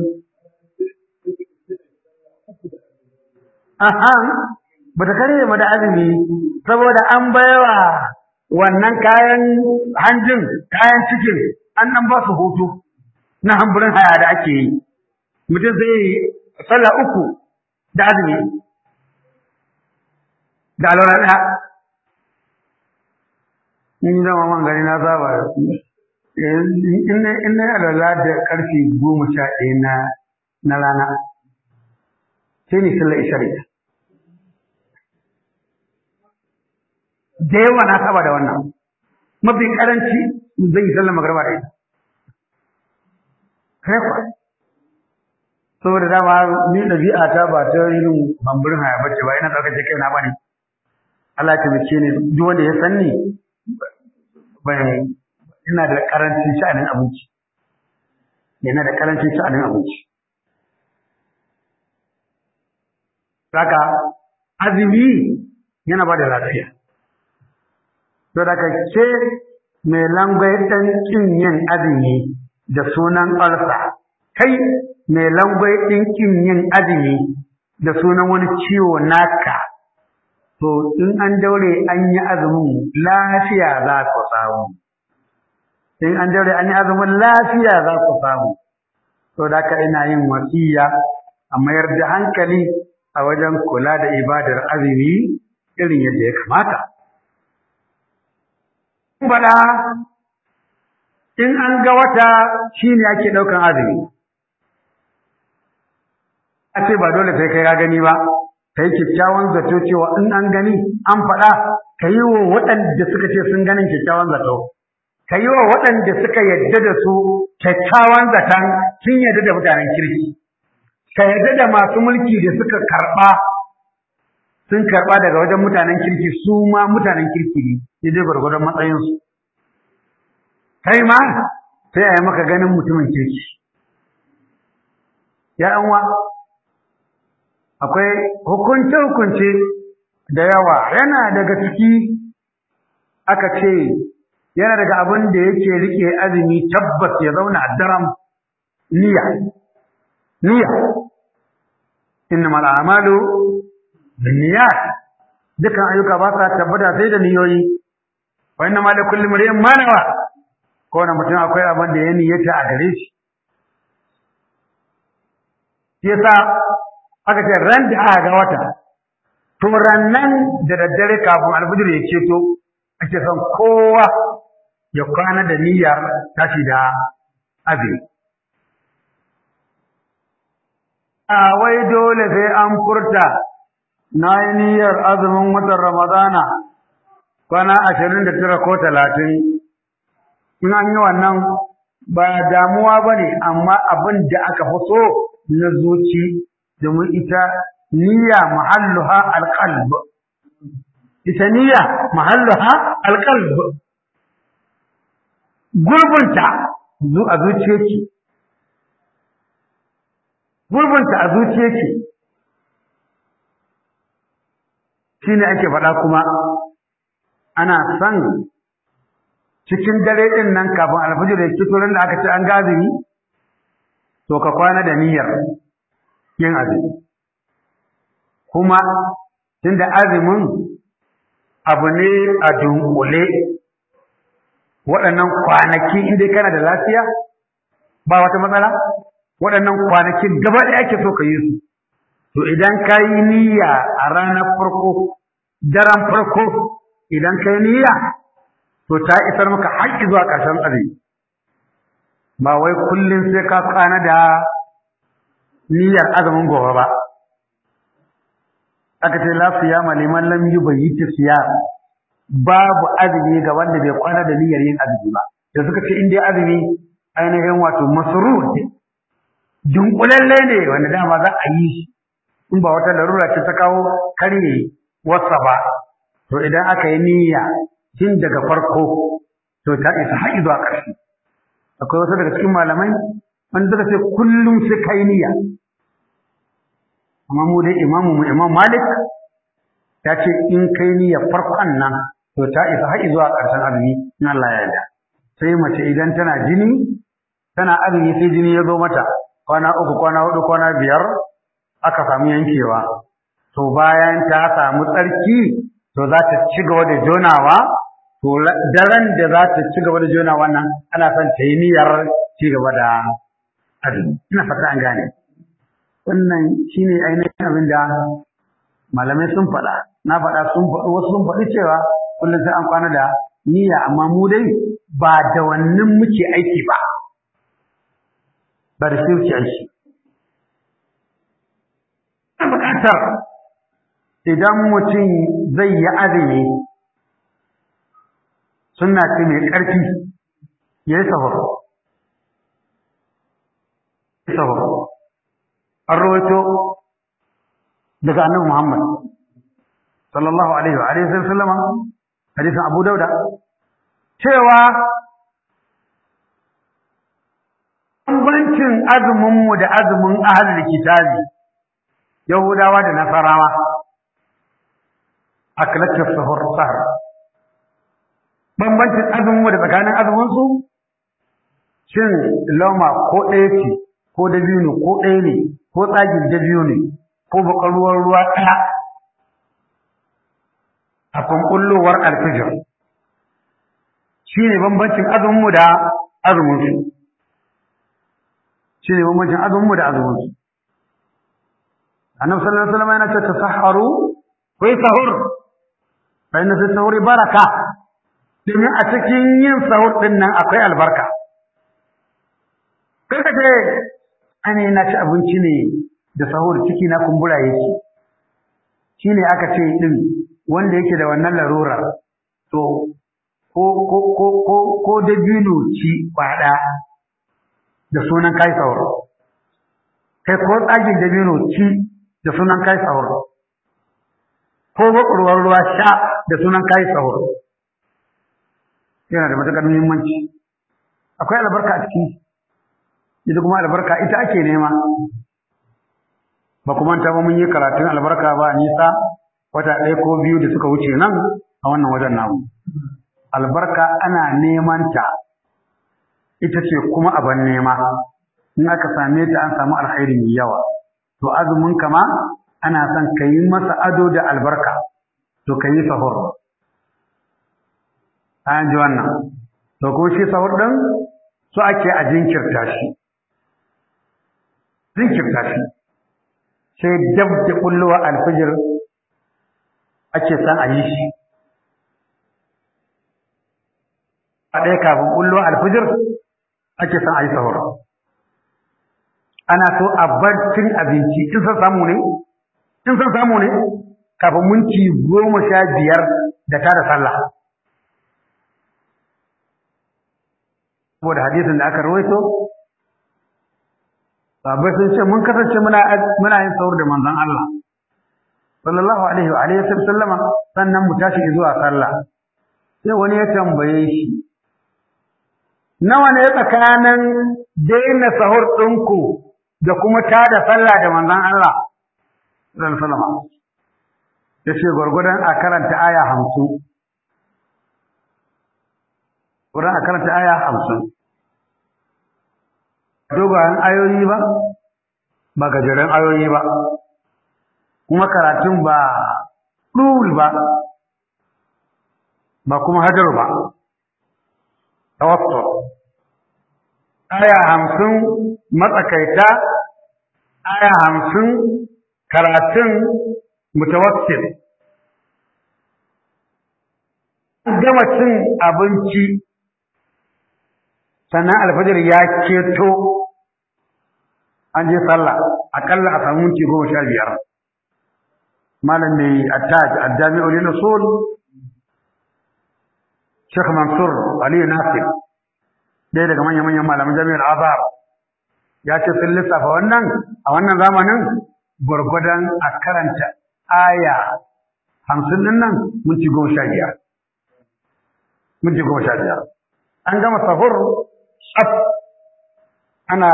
aha bata kare mu da azumi saboda an baiwa wannan kayan hanjin kayan cikin an nan ba su hutu na hamburin haya da ake yi mutum zai sallah uku da azumi da alwala ɗaya in zama man gari na saba in na alwala da ƙarfe goma sha ɗaya na rana sai ni sallar ishariya da yawa na saba da wannan mafi karanci zai yi sallar magarba da ita kai kwa saboda dama ni ɗabi'a ta ba ta irin bamburin haya bace ba ina ɗaukar kai na bane Allah ya taimake ni duk wanda ya san ni bai ina da karancin sha'anin abinci ina da karancin sha'anin abinci saka azumi yana ba da lafiya to daga ce mai langwai ɗan ƙin yin azumi da sunan ƙarsa kai mai langwai ɗin ƙin yin azumi da sunan wani ciwo naka to in an daure an yi azumin lafiya za ku samu in an daure an yi azumin lafiya za ku samu to da ka ina yin wasiya a mayar da hankali a wajen kula da ibadar azumi irin yadda ya kamata faɗa in an ga wata shi ne ake ɗaukan azumi. A ce ba dole sai kai ka gani ba, ka yi kyakkyawan zato cewa in an gani an faɗa ka yi wa waɗanda suka ce sun ganin kyakkyawan zato. Ka yi wa waɗanda suka yadda da su kyakkyawan zaton sun yadda da mutanen kirki. Ka yadda da masu mulki da suka karɓa sun karɓa daga wajen mutanen kirki su ma mutanen kirki ne daidai gwargwadon matsayinsu kai ma sai a yi maka ganin mutumin kirki ya wa akwai hukunce-hukunce da yawa yana daga ciki aka ce yana daga abin da yake rike azumi tabbas ya zauna a daram niyya niyya innamal a'malu binniyat dukan ayyuka ba sa tabbata sai da niyoyi wa innamal likulli imrin ma nawa ko na mutum akwai abin da ya niyyata a gare shi yasa aka ce ran da aka ga wata to rannan da daddare kafin alfijir ya keto ake son kowa ya kwana da niyyar tashi da azumi a wai dole sai an furta na yi niyyar azumin watan ramadana kwana ashirin da tara ko talatin in an yi wannan ba damuwa ba ne amma abin da aka fi so na zuci domin ita niyya mahalluha alqalb ita niyya mahalluha alqalb gurbinta zu a zuciyarki gurbinta a zuciyarki shine ake faɗa kuma ana son cikin dare ɗin nan kafin alfajir ya fito da aka ce an gaziri to ka kwana da niyyar yin azumi kuma tunda azumin abu ne a dunkule waɗannan kwanaki inda kana da lafiya ba wata matsala waɗannan kwanakin gaba ɗaya ake so ka yi su to idan ka yi niyya a ranar farko daren farko idan ka yi niyya to ta isar maka har zuwa ƙarshen azumi ba wai kullum sai ka kwana da niyyar azumin gobe ba aka ce la siyama liman lam yubayyit siyam babu azumi ga wanda bai kwana da niyyar yin azumi ba da suka ce in dai azumi ainihin wato masrur dunkulalle ne wanda dama za a yi shi in ba wata larura ce ta kawo karye wasa ba to idan aka yi niyya tun daga farko to ta isa har zuwa ƙarshe akwai wasu daga cikin malamai wanda suka ce kullum sai kai niyya amma mu dai imamu mu imam malik ya ce in kai niyya farkon nan to ta isa har zuwa ƙarshen azumi in Allah ya yarda sai mace idan tana jini tana azumi sai jini ya zo mata kwana uku kwana hudu kwana biyar aka samu yankewa to bayan ta samu tsarki to za ta ci gaba da jonawa to daren da za ta ci gaba da jonawa nan ana son ta yi niyyar ci gaba da azumi ina fata an gane wannan shine ainihin abin da malamai sun faɗa na faɗa sun faɗi wasu sun faɗi cewa kullum sai an kwana da niyya amma mu dai ba da wannan muke aiki ba ba da shi muke aiki ina buƙatar idan mutum zai yi azumi suna ce mai ƙarfi ya yi sahur sahur an rawaito daga annabi Muhammad sallallahu alaihi wa alihi sallama hadisin Abu Dauda cewa bambancin azumin mu da azumin ahlul kitabi Yahudawa da Nasarawa akalatu sahur sahar bambancin azumin mu da tsakanin azumin su shin loma ko ɗaya ce ko dabino ko ɗaya ne ko tsagin dabino ne ko bakar ruwan ruwa ɗaya a kunkullowar alfijir shi ne bambancin azuminmu da azuminsu shi ne bambancin azuminmu da azuminsu annabi sallallahu alaihi wasallam yana ce tasahharu ku yi sahur fa inna fi sahuri baraka domin a cikin yin sahur din nan akwai albarka kai ka ce ana na ci abinci ne da sahur ciki na kumbura yake shi ne aka ce ɗin wanda yake da wannan larura to ko ko ko ko ko dabino ci kwaɗa da sunan kai sahur kai ko tsagin dabino ci da sunan kai sahur ko bakurwar ruwa sha da sunan kai sahur yana da matuƙar muhimmanci akwai albarka a ciki ita kuma albarka ita ake nema ba kuma ta ba mun yi karatun albarka ba nisa wata ɗaya ko biyu da suka wuce nan a wannan wajen namu albarka ana neman ta ita ce kuma abin nema in aka same ta an samu alkhairi mai yawa to azumin kama ana son ka yi masa ado da albarka to ka yi sahur an ji wannan to kuma shi sahur ɗin so ake a jinkirta shi jinkirta shi sai dab da kullowa alfijir ake san a yi shi a ɗaya kafin kullowa alfijir ake san a yi sahur ana so a bar cin abinci in san samu ne in san samu ne kafin minti goma sha biyar da tada sallah saboda hadisin da aka rawaito sahabbai sun ce mun kasance muna muna yin sahur da manzon Allah sallallahu alaihi wa alihi sallama sannan mu tashi zuwa sallah sai wani ya tambaye shi nawa ne tsakanin daina sahur ɗinku da kuma tada sallah da manzon Allah sallallahu alaihi wasallam yace gurgurdan a karanta aya 50 gurgurdan a karanta aya 50 dogayen ayoyi ba ba gajeren ayoyi ba kuma karatun ba ɗul ba ba kuma hajar ba tawassul aya hamsin matsakaita aya hamsin karatun mutawassil gama cin abinci sannan alfajir ya keto an je sallah akalla a samu minti goma sha biyar malam mai attaj addami'ul usul Sheikh Mansur Ali Nasir ɗaya daga manya-manyan malaman jami'ar Azhar ya ce sun lissafa wannan a wannan zamanin gwargwadon a karanta aya hamsin din nan minti goma sha biyar minti goma sha biyar an gama sahur tsaf ana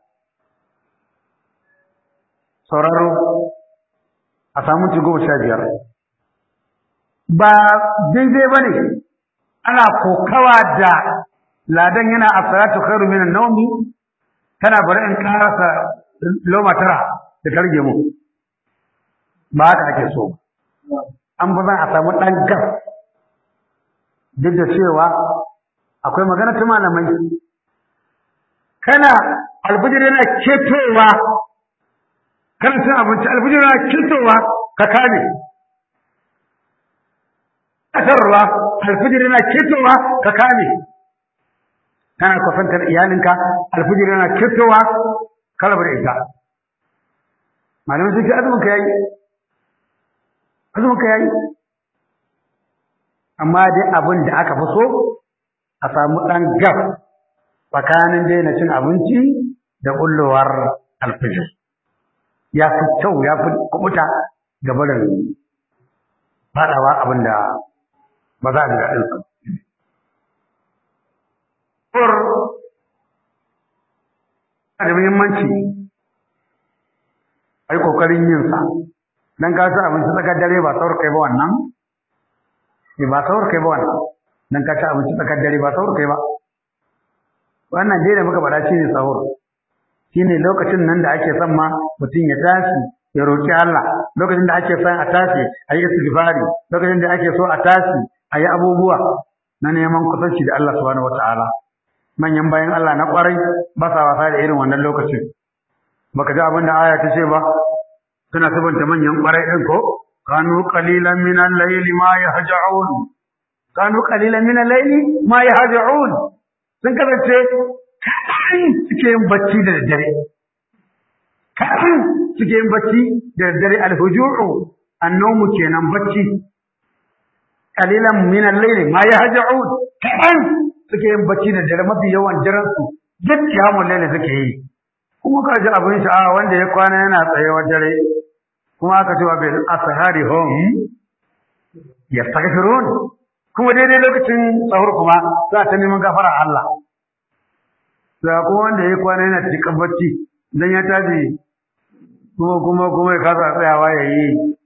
sauraro a samu minti goma sha biyar ba daidai ba ne ana kokawa da ladan yana a salatu khairu minan nawmi kana bari in karasa loma tara da targe mu ba haka ake so an ba zan a samu dan gas duk da cewa akwai magana ta malamai kana alfijir yana ketowa kana cin abinci alfijir yana ketowa ka kame kasarwa alfijir yana ketowa ka kame kana kwafantar iyalinka alfijir yana ketowa ka rabu da ita malamai sun ce azumin ka yayi azumin ka yayi amma dai abin da aka fi so a samu ɗan gaf tsakanin daina cin abinci da ƙullowar alfijir ya fi kyau ya fi kubuta ga barin faɗawa abin da ba za a ji daɗinsa. Kur da muhimmanci a yi ƙoƙarin yinsa, don ka ci abinci tsakar dare ba saur kai ba wannan? Ba saur kai ba wannan, don ka ci abinci tsakar dare ba saur kai ba. Wannan dai da muka faɗa shi ne sahur. Shi ne lokacin nan da ake son ma mutum ya tashi ya roƙi Allah, lokacin da ake son a tashi a yi istighfari, lokacin da ake so a tashi a yi abubuwa na neman kusanci da Allah subhanahu wata'ala manyan bayan Allah na kwarai ba sa wasa da irin wannan lokacin baka ji abin da aya ta ce ba suna sabanta manyan kwarai ɗin ko kanu qalilan min al-layli ma yahja'un kanu qalilan min al-layli ma yahja'un sun kasance kaɗan suke yin bacci da daddare kaɗan suke yin bacci da daddare al-huju'u annomu kenan bacci kalilan min al-layl ma yahja'un kadan suke yin bacci da dare mafi yawan daren su duk kiyamun layl suke yi kuma ka ji abin sha'awa wanda ya kwana yana tsayewa dare kuma aka ce wa bil ashari hum yastaghfirun kuma daidai lokacin sahur kuma za ta neman gafara Allah da kuma wanda ya kwana yana cikin bacci dan ya tashi kuma kuma kuma ya kasa tsayawa ya yi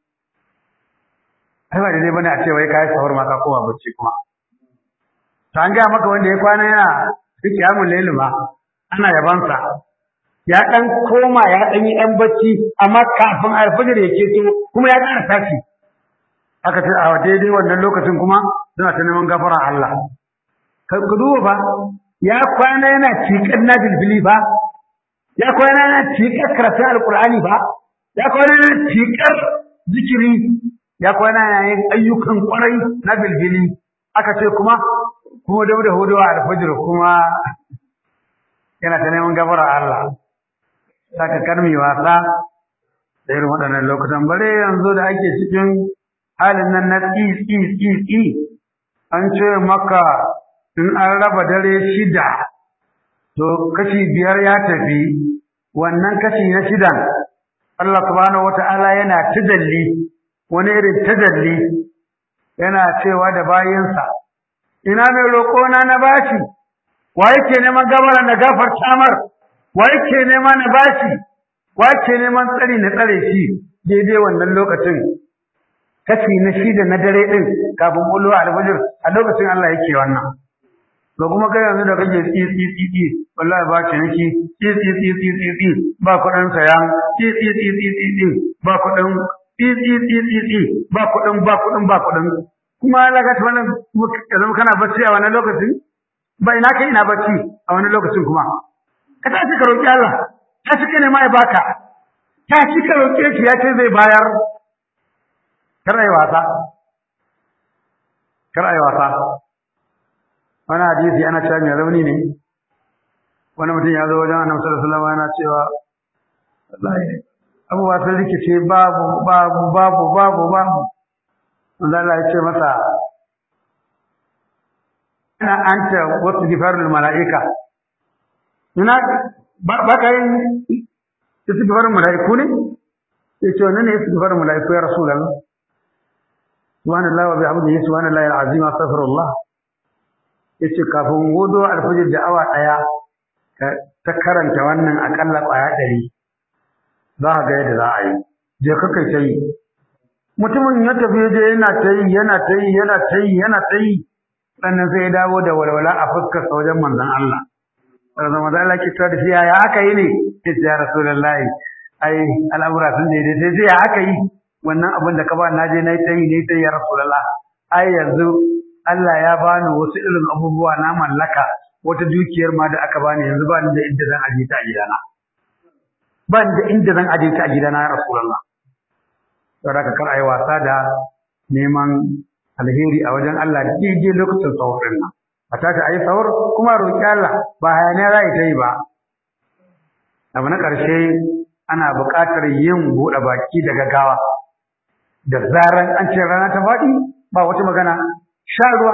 ai ba daidai bane a ce wai kai sahur ma ka koma bacci kuma to an gaya maka wanda ya kwana yana rike amun lailu ma ana yabansa ya dan koma ya dan yi dan bacci amma kafin alfajir ya keto kuma ya ƙara tashi aka ce a daidai wannan lokacin kuma suna ta neman gafara Allah ka duba ba ya kwana yana cikar na bilbili ba ya kwana yana cikar karatun alkur'ani ba ya kwana yana cikar zikiri ya kwana yana yin ayyukan kwarai na bilbili aka ce kuma kuma da da hudu a alfajir kuma yana ta neman gafara Allah saka karmi wasa da irin waɗannan lokutan bare yanzu da ake cikin halin nan na tsi tsi tsi tsi an ce maka in an raba dare shida to kashi biyar ya tafi wannan kashi na shidan Allah subhanahu wata'ala yana tajalli wani irin tajalli yana cewa da bayinsa ina mai roƙona na bashi wa yake neman gabara na gafarta mar wa yake nema na bashi wa yake neman tsari na tsare shi daidai wannan lokacin kashi na shida na dare din kafin bullo alfajir a lokacin Allah yake wannan ga kuma kai yanzu da kake tsi tsi tsi tsi wallahi ba ce niki tsi tsi tsi tsi tsi tsi ba kuɗin sayan tsi tsi tsi tsi tsi tsi ba kuɗin tsi tsi tsi tsi tsi ba kuɗin ba kuɗin ba kuɗin kuma Allah ka tana yanzu kana bacci a wani lokacin ba ina kai ina bacci a wani lokacin kuma ka tashi ka roki Allah ta shi ne ma ya baka ta shi ka roke shi ya ce zai bayar kar ai wasa kar ai wasa wani hadisi ana cewa mai rauni ne wani mutum ya zo wajen annabi sallallahu alaihi wasallam yana cewa wallahi abubuwa sun rikice babu babu babu babu babu wanda Allah ya ce masa ina anta wasu gifarul mala'ika ina ba ka yin istighfarul mala'iku ne ya ce wannan ne istighfarul mala'iku ya rasulullah subhanallahi wa bihamdihi subhanallahi alazim astaghfirullah yace kafin wudu alfajir da awa daya ta karanta wannan akalla kwaya ɗari za ka ga yadda za a yi je ka kai ta yi mutumin ya tafi je yana ta yi yana ta yi yana ta yi yana ta yi sannan sai ya dawo da walwala a fuskarsa wajen manzon Allah sannan manzon Allah ke cewa da shi ya aka yi ne ya ce ya rasulullahi ai al'amura sun daidai sai sai ya aka yi wannan abin da ka ba na je na yi ta yi ne ta yi ya rasulullah ai yanzu Allah ya bani wasu irin abubuwa na mallaka wata dukiyar ma da aka bani yanzu ba ni da inda zan aje ta a gidana ba ni da inda zan aje ta a gidana ya rasulullah saboda ka kar ayi wasa da neman alheri a wajen Allah daidai lokacin sahur din nan a tashi ayi sahur kuma roki Allah ba hayaniya za ta yi ba abu na ƙarshe ana buƙatar yin buɗe baki da gaggawa da zaran an ce rana ta faɗi ba wata magana sha ruwa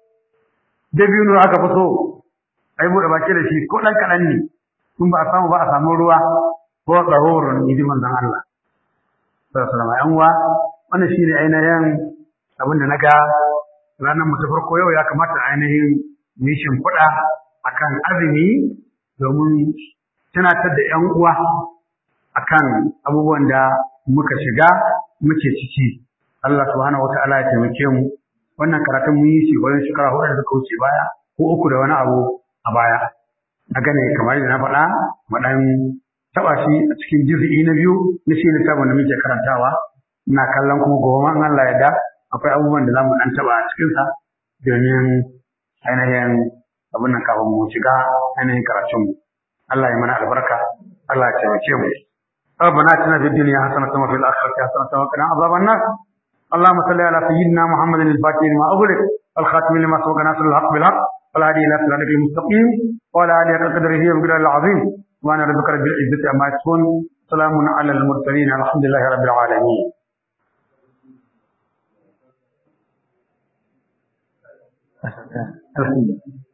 da biyu aka fi so a yi buɗe baki da shi ko ɗan kaɗan ne in ba a samu ba a samu ruwa ko tsahoron idi manzon Allah sallallahu alaihi uwa wannan shine ainihin abin da naga ranar mu ta farko yau ya kamata ainihin mu shimfiɗa akan azumi domin tunatar da ƴan uwa akan abubuwan da muka shiga muke ciki Allah subhanahu wataala ya taimake mu wannan karatun mun yi shi wajen shekara hudu da suka wuce baya ko uku da wani abu a baya na gane kamar yadda na faɗa mu ɗan taɓa shi a cikin juz'i na biyu na shi littafin da muke karantawa ina kallon kuma gobe ma Allah ya da akwai abubuwan da zamu ɗan taɓa a cikinsa domin ainihin abin nan kafin mu shiga ainihin karatun mu Allah ya mana albarka Allah ya taimake mu ربنا اتنا في الدنيا حسنة وفي الآخرة حسنة وقنا عذاب النار اللهم صل على سيدنا محمد الفاتح لما أغلق الخاتم لما سبق ناصر الحق بالحق والهادي إلى صراطك المستقيم وعلى آله قدره ومقداره العظيم وأنا ربك رب العزة عما يصفون سلام على المرسلين الحمد لله رب العالمين الحمد لله